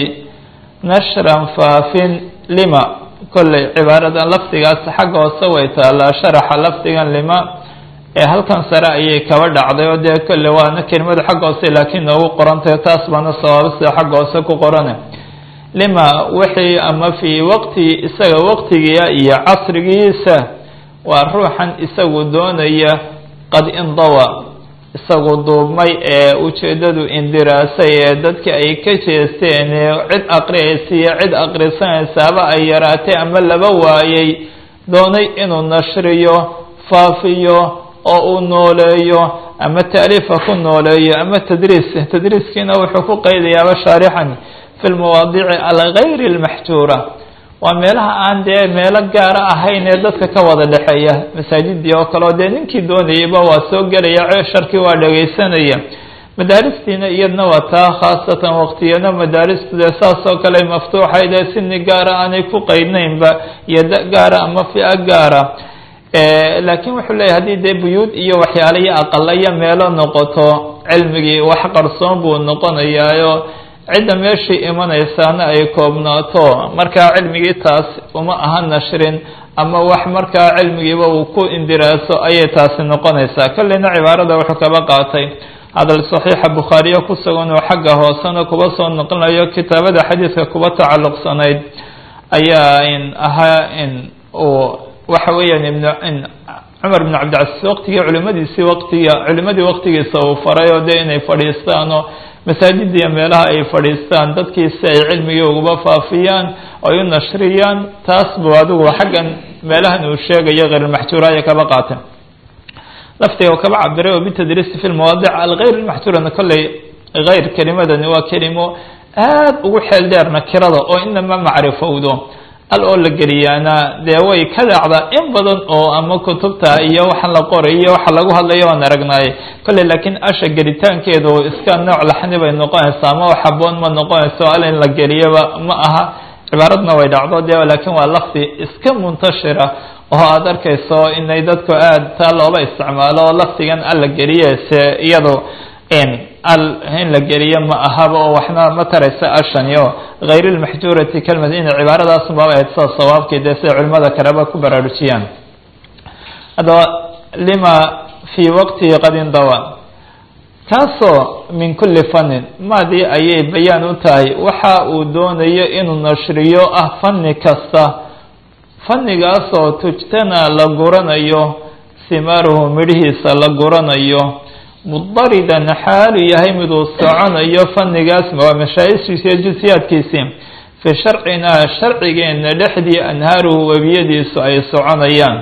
nashran faafin lima kolley cibaaradan lafdigaas xagga hoose way taallaa sharaxa lafdigan lima ee halkan sare ayay kaba dhacday oo dee kolle waana kelimadu xagga hoose laakiin noogu qorantahy taas baana sawaabo sida xagga hoose ku qorane lima wixii ama fii waqti isaga waqtigiia iyo casrigiisa waa ruuxan isagu doonaya qad indawa isagu duubmay ee ujeeddadu indiraasay ee dadka ay ka jeesteen ee cid aqriyaysiiyo cid aqrisanaysaaba ay yaraatay ama laba waayay doonay inuu nashriyo faafiyo oo uu nooleeyo ama taaliifa ku nooleeyo ama tadriis tadriiskiina wuxuu ku qaydayaaba shaarixan fi lmawaadici algayri lmaxjuura waa meelaha aan dee meelo gaara ahayn ee dadka ka wada dhexeeya masaajidii oo kale oo dee ninkii doonayayba waa soo gelaya ceesharkii waa dhegaysanaya madaaristiina iyadna waa taa khaasatan waqtiyana madaaristu dee saas oo kale maftuuxayd ee sini gaara aanay ku qaydnaynba iyo da gaara ama fi'a gaara laakiin wuxuu leeyahy haddii dee buyuud iyo waxyaala iyo aqala iyo meelo noqoto cilmigii wax qarsoon buu noqonayaayo cidda meeshii imanaysaana ay koobnaato markaa cilmigii taas uma aha nashrin ama wax markaa cilmigiiba uu ku indiraaso ayay taasi noqonaysaa kolleyna cibaarada wuxuu kaba qaatay hadal saxiixa bukhaariyo ku sugan oo xagga hoosena kuba soo noqonayo kitaabada xadiidka kuba tacalluqsanayd ayaa in ahaa in uu waxa weeyaan ibn cumar bn cabdicasiis waqtigii culimadiisii waqtiga culimadii waqtigiisa uu faray oo dee inay fadhiistaan oo masaajiddiiyo meelaha ay fadhiistaan dadkiisi ay cilmigii uguba faafiyaan ay u nashriyaan taas buu adigu xaggan meelahan uu sheegayo kheyrulmaxjuura aya kaba qaatay laftiga kaba cabiray oo bitadriisi fi lmawaadic alghayr lmaxjuurana kolley hayr kelimadani waa kelimo aad ugu xeel dheer nakirada oo inama macrifowdo al oo la geliyaana dee way ka dhacdaa in badan oo ama kutubta iyo waxa la qoray iyo waxa lagu hadlayo waan aragnaaye kolley laakiin asha gelitaankeedu iska nooc laxni bay noqonaysaa ama wax haboon ma noqonayso al in la geliyaba ma aha cibaaradna way dhacdo de laakiin waa lafdi iska muntashira oo aada arkayso inay dadku aad taa looba isticmaalo oo lafdigan al la geliye se iyado al in la geliyo ma ahaba oo waxna ma taraysa ashani o hayr lmaxjuurati kelmad inay cibaaradaasn baaba ahayd sida sawaabkii dee siday culimada kaleba ku baraarujiyaan haddaba lima fii waqtihi qad indawa kaasoo min kuli fannin maadii ayay bayaan u tahay waxa uu doonayo inuu nashriyo ah fanni kasta fannigaasoo tujtana la guranayo simaaruhu midhihiisa la guranayo mudaridan xaalu yahay miduu soconayo fannigaas waa mashaayishiisa iyo jusiyaadkiisii fii sharcinaa sharcigeena dhexdii anhaaruhu webiyadiisu ay soconayaan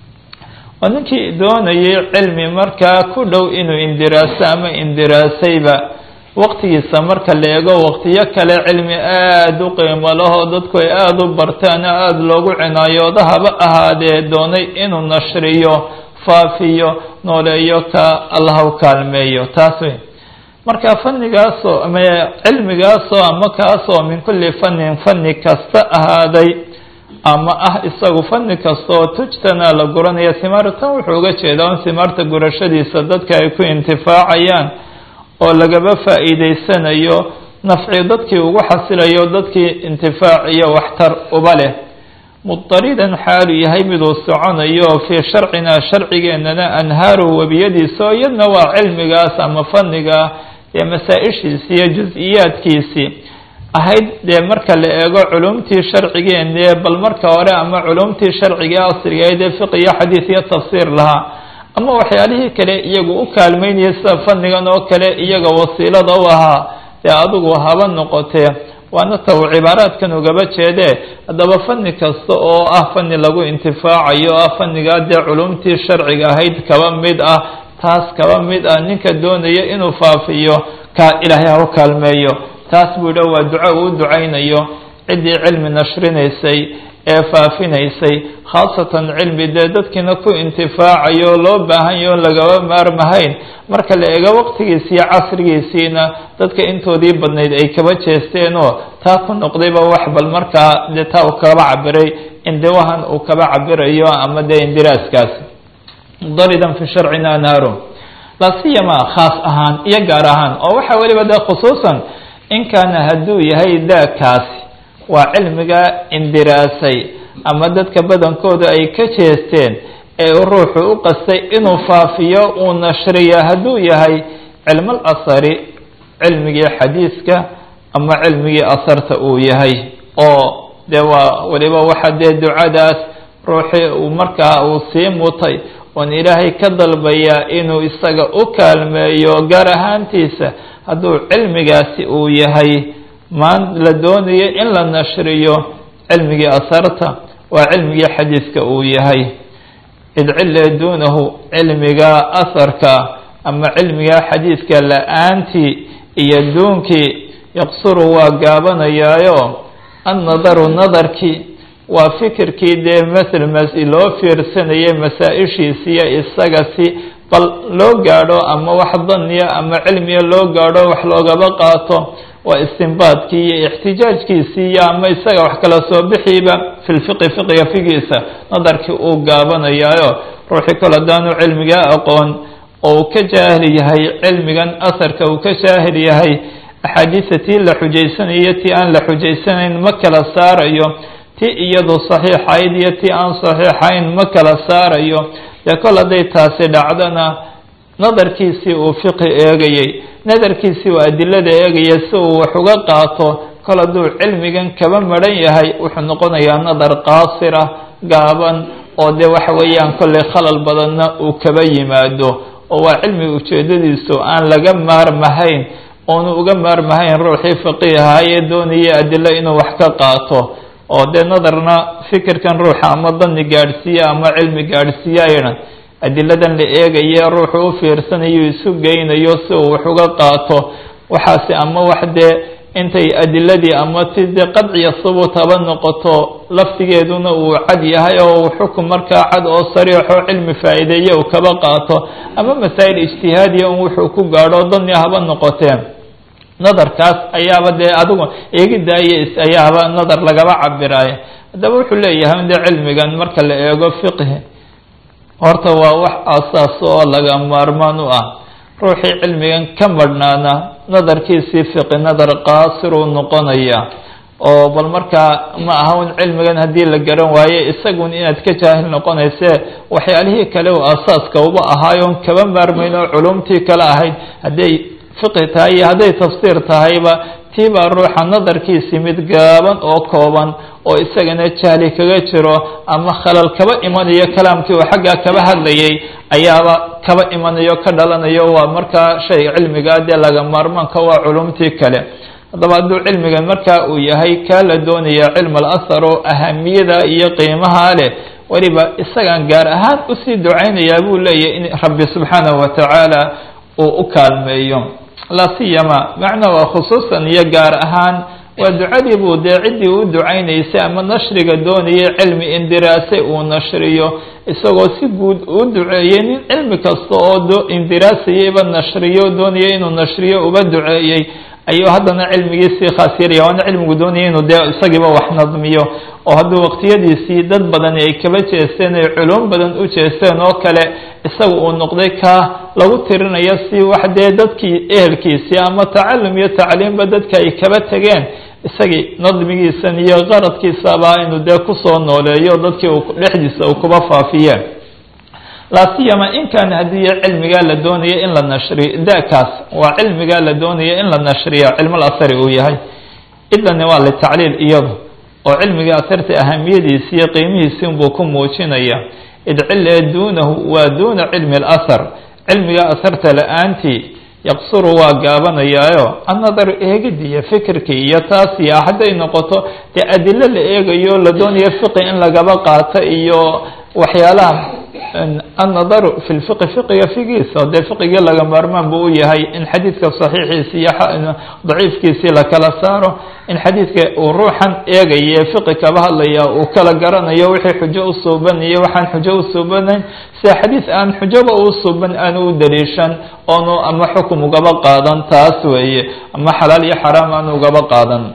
waa ninkii doonayay cilmi markaa ku dhow inuu indiraaso ama indiraasayba waqtigiisa marka la eego waqtiyo kale cilmi aada u qiimo lahoo dadku ay aada u bartaan oo aada loogu cinaayoodo haba ahaadee doonay inuu nashriyo faafiyo nooleeyo ka allah u kaalmeeyo taas wey marka fannigaasoo ama cilmigaasoo ama kaasoo min kulli fannin fanni kasta ahaaday ama ah isagu fanni kastaoo tujtana la guranaya simaar tan wuxuu uga jeedaa in simaarta gurashadiisa dadka ay ku intifaacayaan oo lagaba faa'iideysanayo nafci dadkii ugu xasilayo dadkii intifaac iyo waxtar uba leh mudaridan xaalu yahay miduu soconayo fii sharcinaa sharcigeenana anhaaruhu webiyadiisa oo iyadna waa cilmigaas ama fanniga ee masaa-ishiisi iyo jus-iyaadkiisii ahayd dee marka la eego culumtii sharcigeene bal marka hore ama culumtii sharciga asrigayd ee fiq iyo xadiis iyo tafsiir lahaa ama waxyaalihii kale iyagu u kaalmeynaya sida fannigan oo kale iyaga wasiilada u ahaa dee adigu haba noqotee waana ta uu cibaaraadkan ugaba jeedee haddaba fanni kasta oo ah fanni lagu intifaacayo ah fannigaa dee culumtii sharciga ahayd kaba mid ah taas kaba mid ah ninka doonaya inuu faafiyo ka ilaahay ha u kaalmeeyo taas buu dha waa duco uu ducaynayo ciddii cilmi nashrinaysay ee faafinaysay khaasatan cilmi dee dadkiina ku intifaacayo loo baahan yaho lagaba maarmahayn marka la eego waqtigiisi iyo casrigiisiina dadka intoodii badnayd ay kaba jeesteenoo taa ku noqdayba wax bal markaa dee taa uu kaba cabiray indiwahan uu kaba cabirayo ama dee indiraaskaasi daridan fi sharcina naaru lasiyama khaas ahaan iyo gaar ahaan oo waxa weliba dee khusuusan in kaana hadduu yahay daakaasi waa cilmiga indiraasay ama dadka badankooda ay ka jeesteen ee ruuxu u qastay inuu faafiyo uu nashriyo hadduu yahay cilmal asari cilmigii xadiiska ama cilmigii asarta uu yahay oo dee waa weliba waxa dee ducadaas ruuxii uu markaa uu sii mutay oon ilaahay ka dalbayaa inuu isaga u kaalmeeyo gaar ahaantiisa hadduu cilmigaasi uu yahay maan la doonayo in la nashriyo cilmigii asarta waa cilmigii xadiiska uu yahay id cille duunahu cilmiga asarka ama cilmiga xadiiska la-aantii iyo duunkii yaqsuru waa gaabanayaayo annadaru nadarkii waa fikirkii dee masel mas loo fiirsanayay masaa-ishiisiyo isaga si bal loo gaadho ama wax daniya ama cilmiya loo gaadho wax loogaba qaato waa istinbaadkii iyo ixtijaajkiisii iyo ama isaga wax kala soo bixiiba fi lfiqi fiqiga figiisa nadarkii uu gaabanayaayo ruuxii kale hadaanu cilmigaa aqoon oo uu ka jaahil yahay cilmigan asarka uu ka jaahil yahay axaadiisa tii la xujaysanayo tii aan la xujaysanayn ma kala saarayo ti iyadu saxiixayd iyo ti aan saxiixayn ma kala saarayo dee kol hadday taasi dhacdona nadarkiisii uu fiqi eegayey nadarkiisii uu adilada eegaya si uu wax uga qaato kol hadduu cilmigan kaba maran yahay wuxuu noqonayaa nadar qaasira gaaban oo dee waxa weeyaan kollay khalal badanna uu kaba yimaado oo waa cilmi ujeedadiisu aan laga maarmahayn oonu uga maarmahayn ruuxii faqiiha ee doonaya adilo inuu wax ka qaato oo dee nadarna fikirkan ruuxa ama dani gaadhsiiya ama cilmi gaadhsiiya aydan adiladan la eegaye ruuxu u fiirsanayo isu geynayo si uu wax uga qaato waxaasi ama wax dee intay adiladii ama ti dee qadciya subuut haba noqoto laftigeeduna uu cad yahay oo xukun markaa cad oo sariixo cilmi faa'iideeye uu kaba qaato ama masaa'il ijtihaadiya un wuxuu ku gaadho dani haba noqotee nadarkaas ayaaba dee adigu eegidaayo ayaaba nadar lagaba cabiraayo haddaba wuxuu leeyahay in dee cilmigan marka la eego fiqhi horta waa wax asaas oo laga maarmaan u ah ruuxii cilmigan ka madhnaana nadarkiisii fiqi nadar qaasiruu noqonaya oo bal markaa ma aha un cilmigan haddii la garan waaye isagun inaad ka jaahil noqonayse waxyaalihii kale oo asaaska uba ahaayoon kaba maarmayn oo culumtii kale ahayd hadday fiqi tahay iyo hadday tafsiir tahayba tii baa ruuxa nadarkiisii mid gaaban oo kooban oo isagana jahli kaga jiro ama khalal kaba imanayo kalaamkii uu xaggaa kaba hadlayay ayaaba kaba imanayo ka dhalanayo waa markaa shay cilmigaa dee laga maarmaanka waa culumtii kale haddaba hadduu cilmigan markaa uu yahay kaa la doonaya cilm al ahar oo ahamiyada iyo qiimaha leh weliba isagaan gaar ahaan usii ducaynayaa buu leeyahy in rabbi subxaanahu watacaala uu u kaalmeeyo laa siyama macna waa khusuusan iyo gaar ahaan waa ducadii buu dee ciddii u ducaynaysay ama nashriga doonayay cilmi indiraase uu nashriyo isagoo si guud uu duceeyey nin cilmi kasta oo indiraasayayba nashriyo doonaya inuu nashriyo uba duceeyey ayuu haddana cilmigiisii khaas yaraya waana cilmigu doonaya inuu dee isagiiba wax nadmiyo oo hadduu waqtiyadiisii dad badani ay kaba jeesteen ay culum badan u jeesteen oo kale isaga uu noqday kaa lagu tirinayo si wax dee dadkii ehelkiisii ama tacalum iyo tacliimba dadka ay kaba tegeen isagii nadmigiisan iyo qaradkiisaba inuu dee kusoo nooleeyo dadkii dhexdiisa uu kuba faafiye laa siyama in kaana haddii cilmigaa la doonaya in la nashriyo dakaas waa cilmigaa la doonaya in la nashriyo cilmal asari uu yahay idani waa litacliil iyadu oo cilmiga asarta ahamiyadiisi iyo qiimihiisi unbuu ku muujinaya id cile duunahu waa duuna cilmi اlahar cilmiga asarta la-aantii yaqsuru waa gaabanayaayo annadaru eegidii iyo fikirkii iyo taasi hadday noqoto dee adilo la eegayo la doonayo fiqi in lagaba qaato iyo waxyaalaha annadaru fi lfiqi fiqiga figiisa dee fiqigii laga maarmaan buu u yahay in xadiidka saxiixiisi iyo daciifkiisii la kala saaro in xadiidka uu ruuxan eegaye fiqi kaba hadlaya uu kala garanayo wixii xujo u suubanayo waxaan xujo u suubanayn sida xadiid aan xujoba u suuban aanu u daliishan oonu ama xukum ugaba qaadan taas weeye ama xalaal iyo xaraam aanu ugaba qaadan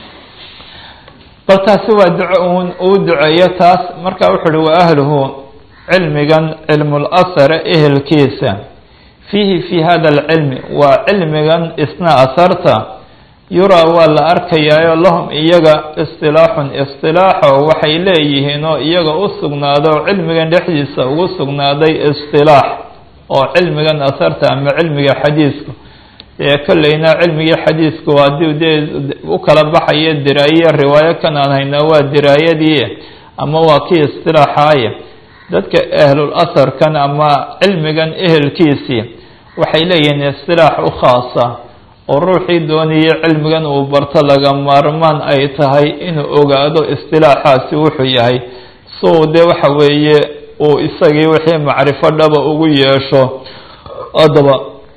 bal taasi waa duco un uu duceeyo taas marka wuxu uhi wa ahluhu cilmigan cilmulasare ehelkiisa fiihi fi hada alcilmi waa cilmigan isna asarta yuraa waa la arkayaayo lahum iyaga istilaaxun istilaaxo waxay leeyihiin oo iyaga u sugnaado cilmigan dhexdiisa ugu sugnaaday istilaax oo cilmigan asarta ama cilmiga xadiisku dee kolleyna cilmigii xadiisku haddii dee u kala baxayo diraaye riwaayo kan aan haynaa waa diraayadii ama waa kii istilaaxaaye dadka ahlul asarkan ama cilmigan ehelkiisii waxay leeyihiin istilaax u khaasa oo ruuxii doonayay cilmigan uu barto laga maarmaan ay tahay inuu ogaado istilaaxaasi wuxuu yahay suu dee waxa weeye uu isagii wixii macrifo dhaba ugu yeesho haddaba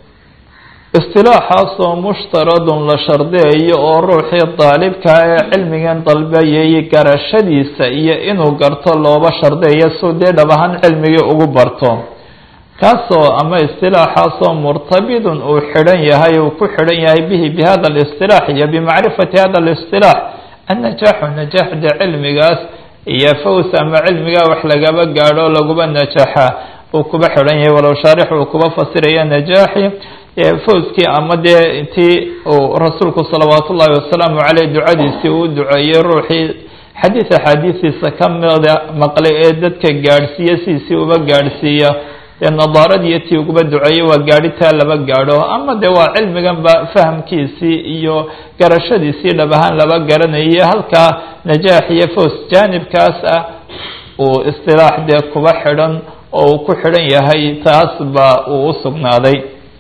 istilaaxaasoo mushtaradun la shardiyayo oo ruuxii daalibkaa ee cilmigan dalbayay garashadiisa iyo inuu garto looba shardiyayo suu dee dhab ahaan cilmigii ugu barto kaasoo ama istilaaxaasoo murtabidun uu xidhan yahay uu ku xidhan yahay bihi bi hada alistilaax iyo bimacrifati hada alistilaax annajaaxu najaaxda cilmigaas iyo faws ama cilmigaa wax lagaba gaadho laguba najaxa uu kuba xidhan yahay walow shaarix uu kuba fasiraya najaaxi fawskii ama dee intii uu rasuulku salawaat ullaahi wasalaamu caleyh ducadiisii uu duceeyey ruuxii xadiid axaadiistiisa ka mida maqlay ee dadka gaadhsiiya sidiisii uba gaadhsiiya dee nadaaradii tii uguba duceeyey waa gaadhitaa laba gaadho ama de waa cilmiganba fahamkiisii iyo garashadiisii dhab ahaan laba garanayay halkaa najaax iyo faws jaanibkaas ah uu istilaax dee kuba xidhan oo uu ku xidhan yahay taas ba uu u sugnaaday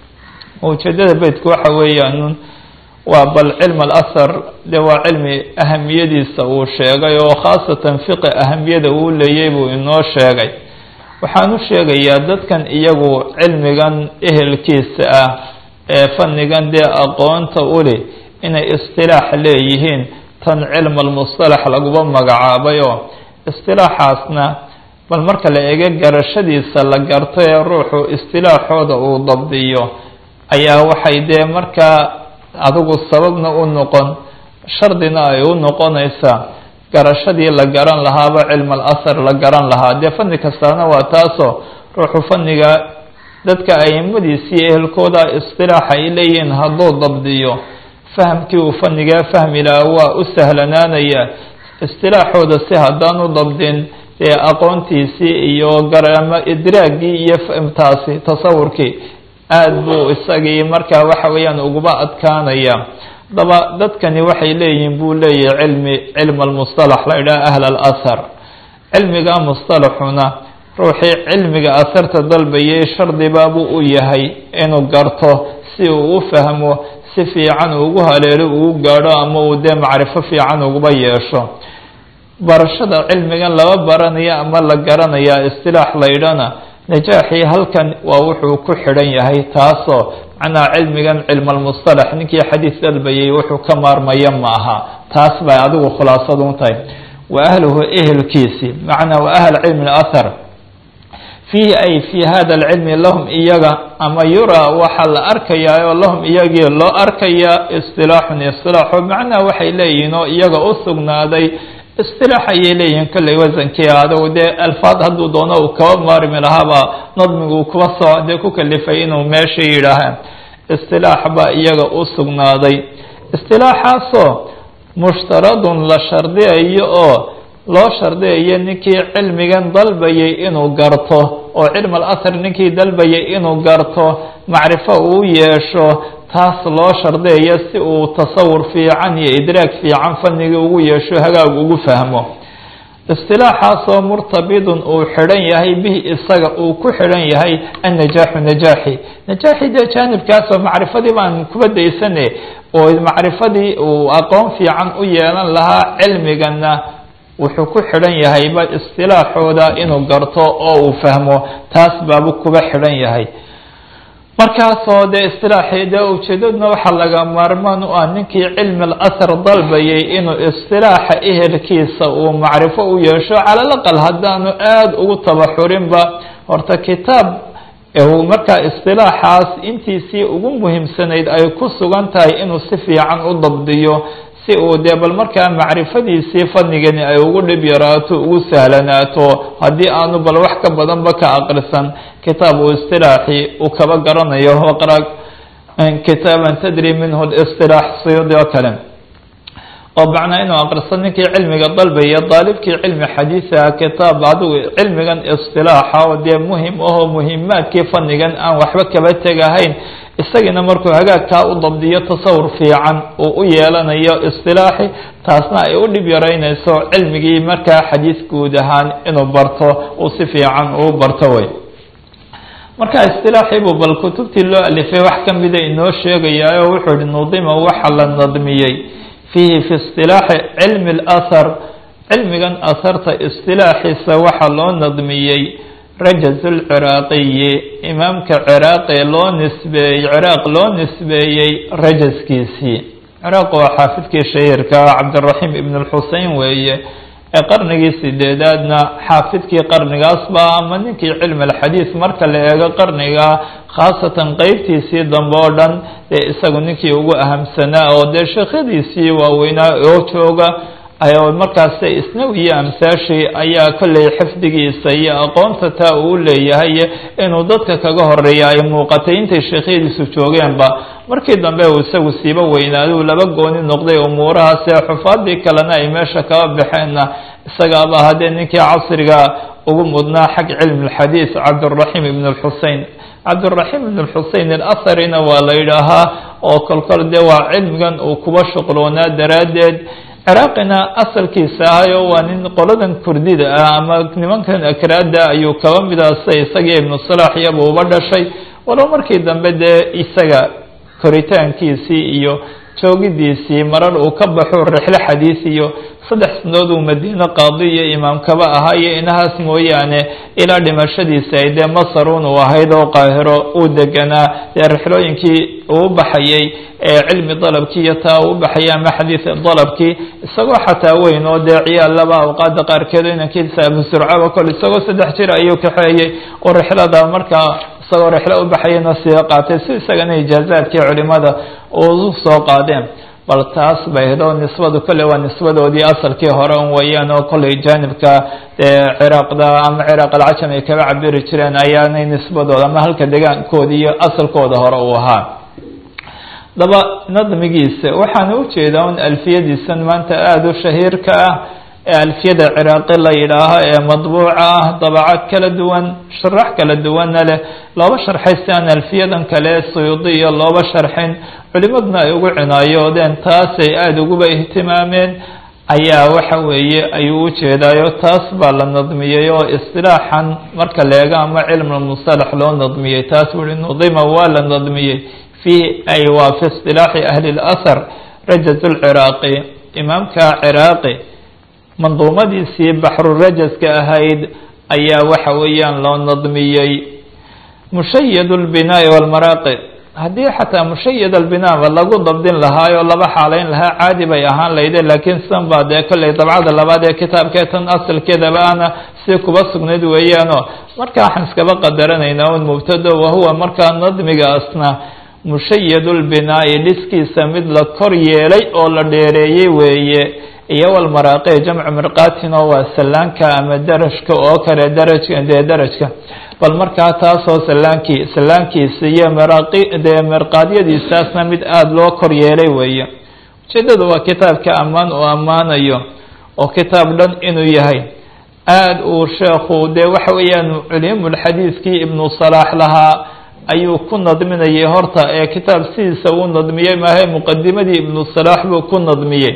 ujeedada beytku waxa weeyaan waa bal cilm alahar de waa cilmi ahamiyadiisa uu sheegay oo khaasatan fiqi ahamiyada uu leeyay buu inoo sheegay waxaan u sheegayaa dadkan iyagu cilmigan ehelkiisa ah ee fannigan dee aqoonta uli inay istilaax leeyihiin tan cilm almustalax laguba magacaabay oo istilaaxaasna bal marka la eego garashadiisa la garto ee ruuxu istilaaxooda uu dabdiyo ayaa waxay dee markaa adigu sababna u noqon shardina ay u noqonaysaa garashadii la garan lahaaba cilm alahar la garan lahaa dee fanni kastaana waa taasoo ruuxu fanniga dadka aimadiisii ehelkooda istilaaxa ay leeyihiin hadduu dabdiyo fahamkii uu fannigaa fahmi lahaa waa u sahlanaanaya istilaaxooda si haddaan u dabdin dee aqoontiisii iyo garama idraagii iyo taasi tasawurkii aada buu isagii markaa waxa weeyaan uguba adkaanaya daba dadkani waxay leeyihiin buu leeyahay cilmi cilm almustalax la idhaha ahl alahar cilmiga mustalaxuna ruuxii cilmiga asarta dalbayay shardibaabuu u yahay inuu garto si uu u fahmo si fiican ugu haleelo ugu gaadho ama uu dee macrifo fiican uguba yeesho barashada cilmigan laba baranaya ama la garanaya istilaax la ydhana najaaxii halkan waa wuxuu ku xidhan yahay taasoo macnaha cilmigan cilm almustalax ninkii xadiis dalbayay wuxuu ka maarmaya ma aha taas bay adigu khulaasadu u tahay wa ahluhu ehelkiisii macnaa wa ahl cilmi alahar fiihi ay fii hada alcilmi lahum iyaga ama yuraa waxaa la arkayaa oo lahum iyagii loo arkayaa istilaaxun istilaaxo macnaha waxay leeyihiin oo iyaga u sugnaaday istilaax ayay leeyihiin kolley wasankii adow dee alfaad hadduu doono uu kaba maarmi lahaaba nadmigu kuba soo dee ku kalifay inuu meesha yidhaaha istilaax baa iyaga u sugnaaday istilaaxaasoo mushtaradun la shardiyayo oo loo shardiyayo ninkii cilmigan dalbayay inuu garto oo cilm alahar ninkii dalbayay inuu garto macrifo uu yeesho taas loo shardiyayo si uu tasawur fiican iyo idraag fiican fanigii ugu yeesho hagaag ugu fahmo istilaaxaasoo murtabidun uu xidhan yahay bihi isaga uu ku xidhan yahay annajaaxu najaaxi najaaxi dee jaanibkaasoo macrifadii baan kuba daysane oo macrifadii uu aqoon fiican u yeelan lahaa cilmigana wuxuu ku xidhan yahayba istilaaxooda inuu garto oo uu fahmo taas baabu kuba xidhan yahay markaasoo dee istilaaxii dee ujeedaduna waxaa laga maarmaan u ah ninkii cilmi alahar dalbayay inuu istilaaxa ehelkiisa uu macrifo u yeesho cala alaqal haddaanu aada ugu tabaxurinba horta kitaab markaa istilaaxaas intiisii ugu muhiimsanayd ay ku sugan tahay inuu si fiican u dabdiyo si uu dee bal markaa macrifadiisii fanigani ay ugu dhib yaraato ugu sahlanaato haddii aanu bal wax ka badanba ka aqrisan kitaab uu istilaaxi uu kaba garanayo waqra kitaaban tadri minhu listilaax siyudi oo kale oo macnaa inuu aqrisan ninkii cilmiga dalbaya daalibkii cilmi xadiisaha kitaab adigu cilmigan istilaaxa oo dee muhim ahoo muhimaadkii fanigan aan waxba kaba tegahayn isagiina markuu hagaagkaa u dabdiyo tasawur fiican uu u yeelanayo istilaaxi taasna ay u dhib yaraynayso cilmigii markaa xadiis guud ahaan inuu barto uu si fiican uu barto wey marka istilaaxiibuu bal kutubtii loo alifay wax ka mida inoo sheegayaa oo wuxuu ihi nudima waxa la nadmiyey fiihi fi istilaaxi cilmi alahar cilmigan aharta istilaaxiisa waxaa loo nadmiyey rajaz lciraaqiyi imaamka ciraaqi loo nisbeeyey ciraaq loo nisbeeyey rajaskiisii ciraaq waa xaafidkii shahiirka cabdiraxiim ibn lxusein weeye ee qarnigii sideedaadna xaafidkii qarnigaasba ama ninkii cilmi alxadiis marka la eego qarniga khaasatan qeybtiisii dambe oo dhan dee isagu ninkii ugu ahamsanaa oo dee sheekhadiisii waaweynaa oo jooga markaas isnawi iyo amsaashii ayaa kolley xifdigiisa iyo aqoonta taa uu leeyahay inuu dadka kaga horeeya ay muuqatay intay sheekhyadiisu joogeenba markii dambe uu isagu siiba weynaaday uu laba gooni noqday umuurahaas ee xufaadii kalena ay meesha kaba baxeenna isagaaba haddee ninkii casriga ugu mudnaa xag cilmi اlxadiid cabdالraxim ibn اlxusein cabdالraxim ibn اlxusein alatharina waa la yidhaahaa oo kolkol dee waa cilmigan uu kuba shuqloonaa daraaddeed ciraaqina asalkiisa ahayo waa nin qoladan kurdida ah ama nimankan akraada ayuu kaba midaasay isagii ibnu salax iyaba uba dhashay walow markii dambe dee isaga koritaankiisii iyo joogidiisii marar uu ka baxo rixlo xadiis iyo saddex sanadood uu madiine qaadi iyo imaamkaba ahaa iyo inahaas mooyaane ilaa dhimashadiisa ay dee masarun uu ahayd oo qaahiro uu deganaa dee rixlooyinkii uu baxayay ee cilmi dalabkii iyo taa uu baxayay ama xadiid dalabkii isagoo xataa weyn oo dee ciyaalaba awqaada qaarkeed inankiisa abu surcaba kol isagoo saddex jir ayuu kaxeeyey oo rixlada markaa isagoo rixlo u baxayana sii qaatay si isagana ijaazaadkii culimada u soo qaadeen bal taas bay ahayd oo nisbadu kolley waa nisbadoodii asalkii hore un weeyaan oo kolley jaanibka ciraaqda ama ciraaq alcajam ay kaga cabiri jireen ayaanay nisbadooda ama halka degaankoodi iyo asalkooda hore uu ahaa daba nadmigiisa waxaana ujeedaa un alfiyadiisan maanta aada u shahiirka ah ee alfiyada ciraaqi la yidhaaho ee madbuuca ah dabacaad kala duwan sharax kala duwanna leh looba sharxay si aan alfiyadan kale suyuudi iyo looba sharxin culimaduna ay ugu cinaayoodeen taasay aada uguba ihtimaameen ayaa waxa weeye ayuu ujeedaayo taas baa la nadmiyey oo istilaaxan marka leega ama cilmulmusalax loo nadmiyey taas bui nudima waa la nadmiyey fiih ay waa fi istilaaxi ahli اlahar rajaz lciraaqi imaamka ciraaqi manduumadiisii baxrurajaska ahayd ayaa waxa weeyaan loo nadmiyey mushayad اlbinaa'i wاlmaraaqi haddii xataa mushayad albinaaba lagu dabdin lahaayoo laba xaalayn lahaa caadi bay ahaan layde laakiin san baa dee kolley dabcada labaad ee kitaabkee tan asalkeedaba ana si kuba sugnayd weeyaanoo marka waxaan iskaba qadaranaynaa un mubtado wahuwa markaa nadmigaasna mushayad lbinaa'i dhiskiisa mid la kor yeelay oo la dheereeyey weeye iyo walmaraaqi jamcu mirqaatin oo waa sallaanka ama darajka oo kale darajka dee darajka bal markaa taasoo salaankii sallaankiisa iyo maraaqi dee mirqaadyadiisaasna mid aada loo kor yeelay weeye ujeeddadu waa kitaabka ammaan uu ammaanayo oo kitaab dhan inuu yahay aada uu sheekhu dee waxa weeyaan culimulxadiidkii ibnu salaax lahaa ayuu ku nadminayay horta ee kitaab sidiisa uu nadmiyey maahe muqadimadii ibnu salaax buu ku nadmiyey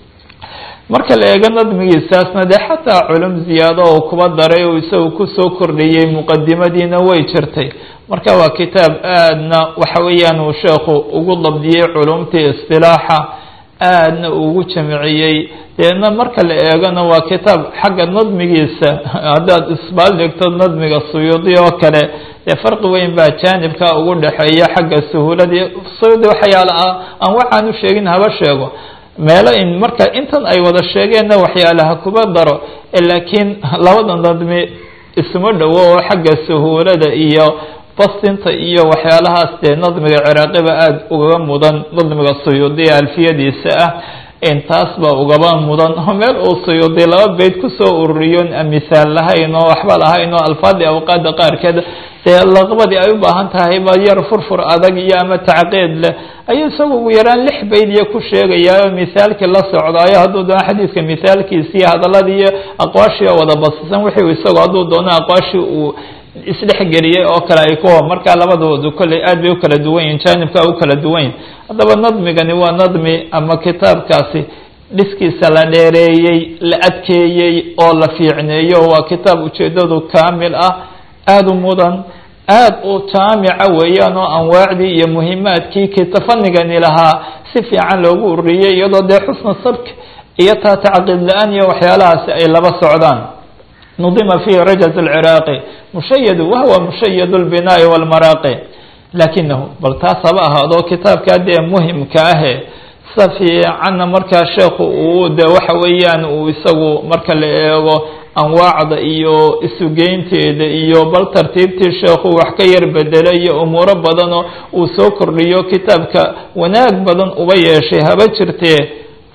marka la eego nadmigiisaasna dee xataa culum ziyaado oo kuba daray oo isagu kusoo kordhiyey muqadimadiina way jirtay marka waa kitaab aadna waxa weeyaan uu sheekhu ugu dabdiyey culumtii istilaaxa aadna ugu jamciyey deedna marka la eegona waa kitaab xagga nadmigiisa haddaad isbaal dhigto nadmiga suyuudi oo kale dee farqi weyn baa jaanibka ugu dhexeeya xagga suhuuladii suyuudi waxyaala ah aan waxaan u sheegin haba sheego meelo in marka intan ay wada sheegeenna waxyaalaha kuba daro laakiin labada nadmi isuma dhowo oo xagga suhuulada iyo bastinta iyo waxyaalahaas dee nadmiga ciraaqiba aada ugaga mudan nadmiga suyuudiya alfiyadiisa ah intaas baa ugaba mudan oo meel uu suyuudi laba beyd kusoo ururiyon misaal lahayn oo waxba lahayn oo alfaadii awqaada qaarkeed dee laqbadii ay u baahan tahay ba yar furfur adag iyo ama tacqiid leh ayuu isagu ugu yaraan lix bayd iyo ku sheegayaa misaalkii la socdaayo hadduu doono xadiidka misaalkiisi iyo hadaladii iyo aqwaashii oo wada basisan wixii isagu hadduu doono aqwaashii uu isdhexgeliyey oo kale ay kuwa markaa labadoodu kolley aad bay u kala duwan yihin jaanibka u kala duwan yihin haddaba nadmigani waa nadmi ama kitaabkaasi dhiskiisa la dheereeyey la adkeeyey oo la fiicneeyo waa kitaab ujeedadu kaamil ah aada u mudan aada u jaamica weeyaan oo anwaacdii iyo muhimaadkii kitafanigani lahaa si fiican loogu ururiyey iyadoo dee xusna sabk iyo taa tacqiid la-aan iyo waxyaalahaasi ay laba socdaan nudima fihi rajaz alciraaqi mushayadu wahwa mushayad lbinaa'i walmaraaqi lakinahu bal taas haba ahaado kitaabkaa dee muhimka ahe sida fiicanna markaa sheekhu uu de waxa weeyaan uu isagu marka la eego anwaacda iyo isugeynteeda iyo bal tartiibtii sheekhu wax ka yar bedelay iyo umuuro badanoo uu soo kordhiyo kitaabka wanaag badan uba yeeshay haba jirtee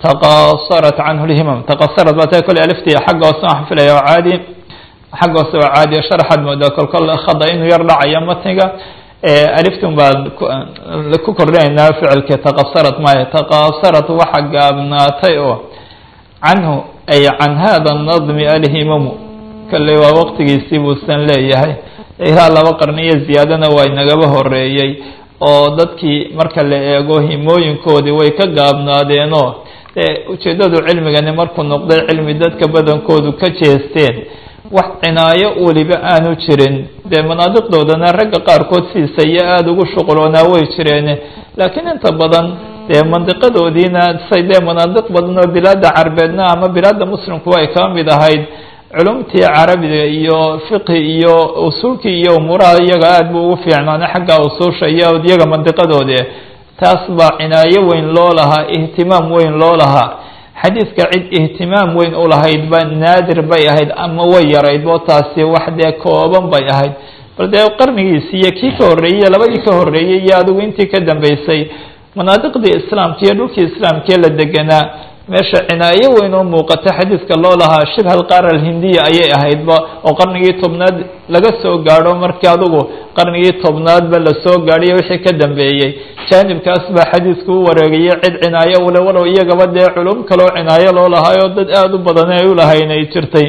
taqasarat canhu lhimam taqasarat baa ta kole aliftii xagga hoose waxaan filaya oo caadi xagga hoose oo caadi sharaxaad moodaa kolkol khada inuu yar dhacayo matniga aliftun baan ku kordhinaynaa ficilka taqasarat maayo taqasarat waxa gaabnaatay oo canhu ay can hada nadmi alhimamu kalley waa waqtigiisii buusan leeyahay ilaa laba qarniyo ziyaadana waa inagaba horeeyey oo dadkii marka la eego himooyinkoodii way ka gaabnaadeenoo dee ujeeddadu cilmigani markuu noqday cilmi dadka badankoodu ka jeesteen wax cinaayo weliba aanu jirin dee manaadiqdoodana ragga qaarkood siisa iyo aada ugu shuquloonaa way jireen laakiin inta badan dee mandiqadoodiina say dee manaadiq badan oo bilaada carbeedna ama bilaada muslimkuwa ay kaba mid ahayd culumtii carabiga iyo fiqhi iyo usuulkii iyo umuuraha iyaga aada buu ugu fiicnaana xagga usuusha iyo iyaga mandiqadoodi taas baa cinaayo weyn loo lahaa ihtimaam weyn loo lahaa xadiidka cid ihtimaam weyn u lahayd ba naadir bay ahayd ama way yarayd bo taasi wax dee kooban bay ahayd bal dee qarnigiisi iyo kii ka horreeyey labadii ka horreeyey iyo adigu intii ka dambeysay manaadiqdii islaamka iyo dhulkii islaamkee la deganaa meesha cinaayo weyn oo muuqata xadiidka loo lahaa shibha alqaara alhindiya ayay ahaydba oo qarnigii tobnaad laga soo gaadho markii adugu qarnigii tobnaadba lasoo gaadhiyo wixii ka dambeeyey jaanibkaas baa xadiidku u wareegayay cid cinaayo ule walow iyagaba dee culum kaloo cinaayo loo lahaayoo dad aada u badan ay ulahayn ay jirtay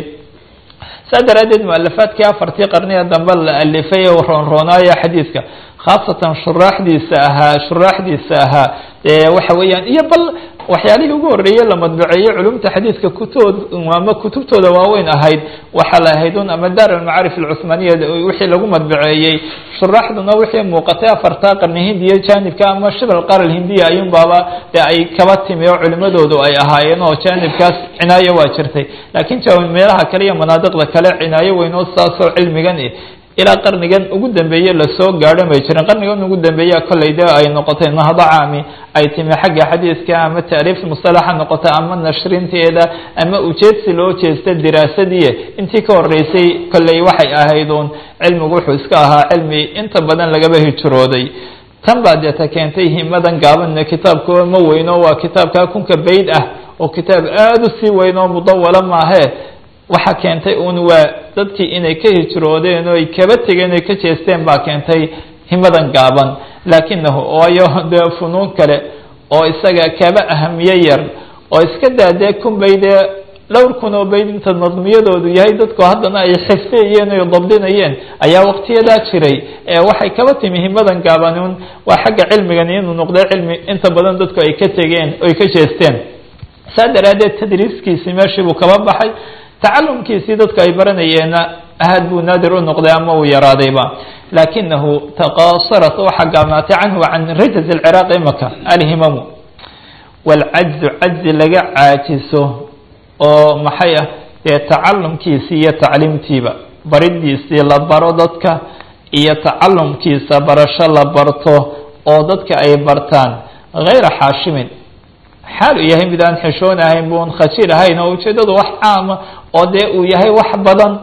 saa daraaddeed mualafaadkii afartii qarniga dambe la alifay oo roonroonaaya xadiidka khaasatan shuraaxdiisa ahaa shuraaxdiisa ahaa waxa weeyaan iyo bal waxyaalihii ugu horreeyey la madbaceeyey culumta xadiidka kutood ama kutubtooda waaweyn ahayd waxaa la ahayd un ama daar almacaarif alcuhmaaniya wixii lagu madbaceeyey shuraaxduna wixii muuqatay afartaa qarni hindiya jaanibka ama shibal qaar alhindiya ayuun baaba dee ay kaba timi oo culimadoodu ay ahaayeen oo jaanibkaas cinaayo waa jirtay laakiin meelaha kale iyo manaadiqda kale cinaayo weyn oo saasoo cilmigan ilaa qarnigan ugu dambeeye lasoo gaadho may jirin qarnigan ugu dambeeya kolley de ay noqotay nahdo caami ay timi xagga xadiidka ama taariif musalaxa noqota ama nashrinteeda ama ujeedsi loo jeesta diraasadii intii ka horeysay kolley waxay ahayd uun cilmigu wuxuu iska ahaa cilmi inta badan lagaba hijrooday tan baa deeta keentay himadan gaabanna kitaabka ma weyno waa kitaabka kunka bayd ah oo kitaab aada u sii weyn oo mudawala maahe waxaa keentay un waa dadkii inay ka hijroodeen oo ay kaba tegeen ay ka jeesteen baa keentay himadan gaaban laakinahu waayo dee funuun kale oo isaga kaba ahamiye yar oo iska daa dee kun baydee dhowr kun oo bayd inta nadmiyadoodu yahay dadku haddana ay xifdiyeen oy dabdinayeen ayaa waqtiyadaa jiray ee waxay kaba timi himadan gaaban un waa xagga cilmigani inuu noqday cilmi inta badan dadku ay ka tegeen oy ka jeesteen saa daraaddeed tadriiskiisii meeshii buu kaba baxay tacalumkiisii dadku ay baranayeenna aad buu naadir u noqday ama uu yaraadayba laakinahu taqasarat waxaa gaabnaatay canhu can rajaz alciraaqi imaka alhimamu waalcajzu cajzi laga caajiso oo maxay ah dee tacalumkiisii iyo tacliimtiiba baridiisii la baro dadka iyo tacalumkiisa barasho la barto oo dadka ay bartaan hayra xaashimin xaal uu yahay mid aan xishoon ahayn buun khajir ahayn oo ujeedadu wax caama oo dee uu yahay wax badan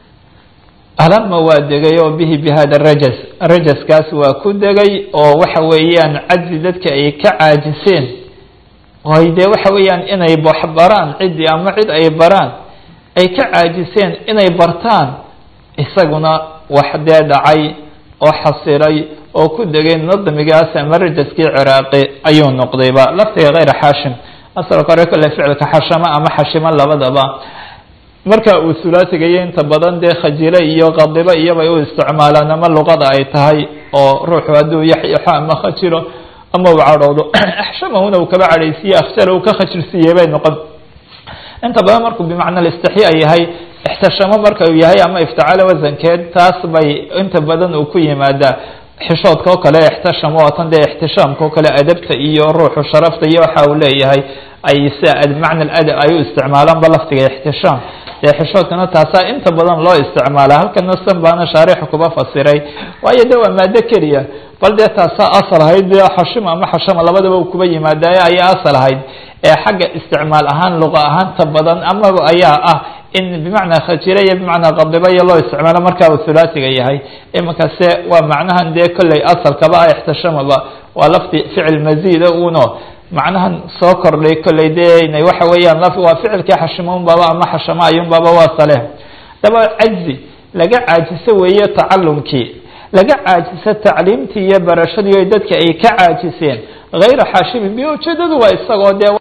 alama waa degay oo bihi bi hada rajas rajaskaas waa ku degay oo waxa weeyaan cajzi dadka ay ka caajiseen oy dee waxa weeyaan inay waxbaraan ciddii ama cid ay baraan ay ka caajiseen inay bartaan isaguna wax dee dhacay oo xasiray oo ku degay nadmigaas ama rajaskii ciraaqi ayuu noqdayba laftiga kayra xaashim asalka hore kole ficilka xashamo ama xashimo labadaba marka uu sulaasigayo inta badan dee khajilo iyo qadibo iyobay u isticmaalaan ama luqada ay tahay oo ruuxu hadduu yaxyaxo ama khajilo ama uu cadhoodo axshamahuna uu kaba cadhaysiiye akhjala uu ka khajilsiiyey bay noqon inta badan markuu bimacna istixya yahay ixtishamo marka uu yahay ama iftacalo wasankeed taas bay inta badan uu ku yimaadaa xishoodka oo kale ixtisham oo tan dee ixtishaamka oo kale adabta iyo ruuxu sharafta iyo waxa uu leeyahay ay sia macna adab ay u isticmaalaanba laftiga ixtishaam dee xishoodkana taasaa inta badan loo isticmaala halkana san baana shaarixu kuba fasiray waayo de waa maado keliya bal dee taasaa asal ahayd dee xashima ama xashama labadaba u kuba yimaadaye ayaa asal ahayd ee xagga isticmaal ahaan luqa ahaanta badan amaba ayaa ah in bimacnaa khajira iyo bimacnaa qadiba iyo loo isticmaalo marka uu hulaasiga yahay imankase waa macnahan dee kolley asalkaba ah ixtishamaba waa lafti ficil maziida uno macnahan soo kordhay kolley dee waxa weeyaan waa ficilkii xashimoun baba ama xashamo ayun baba waa sale daba cajzi laga caajiso weeye tacalumkii laga caajiso tacliimtii iyo barashadii o dadka ay ka caajiseen hayra xaashimin bi ujeedadu waa isagoo dee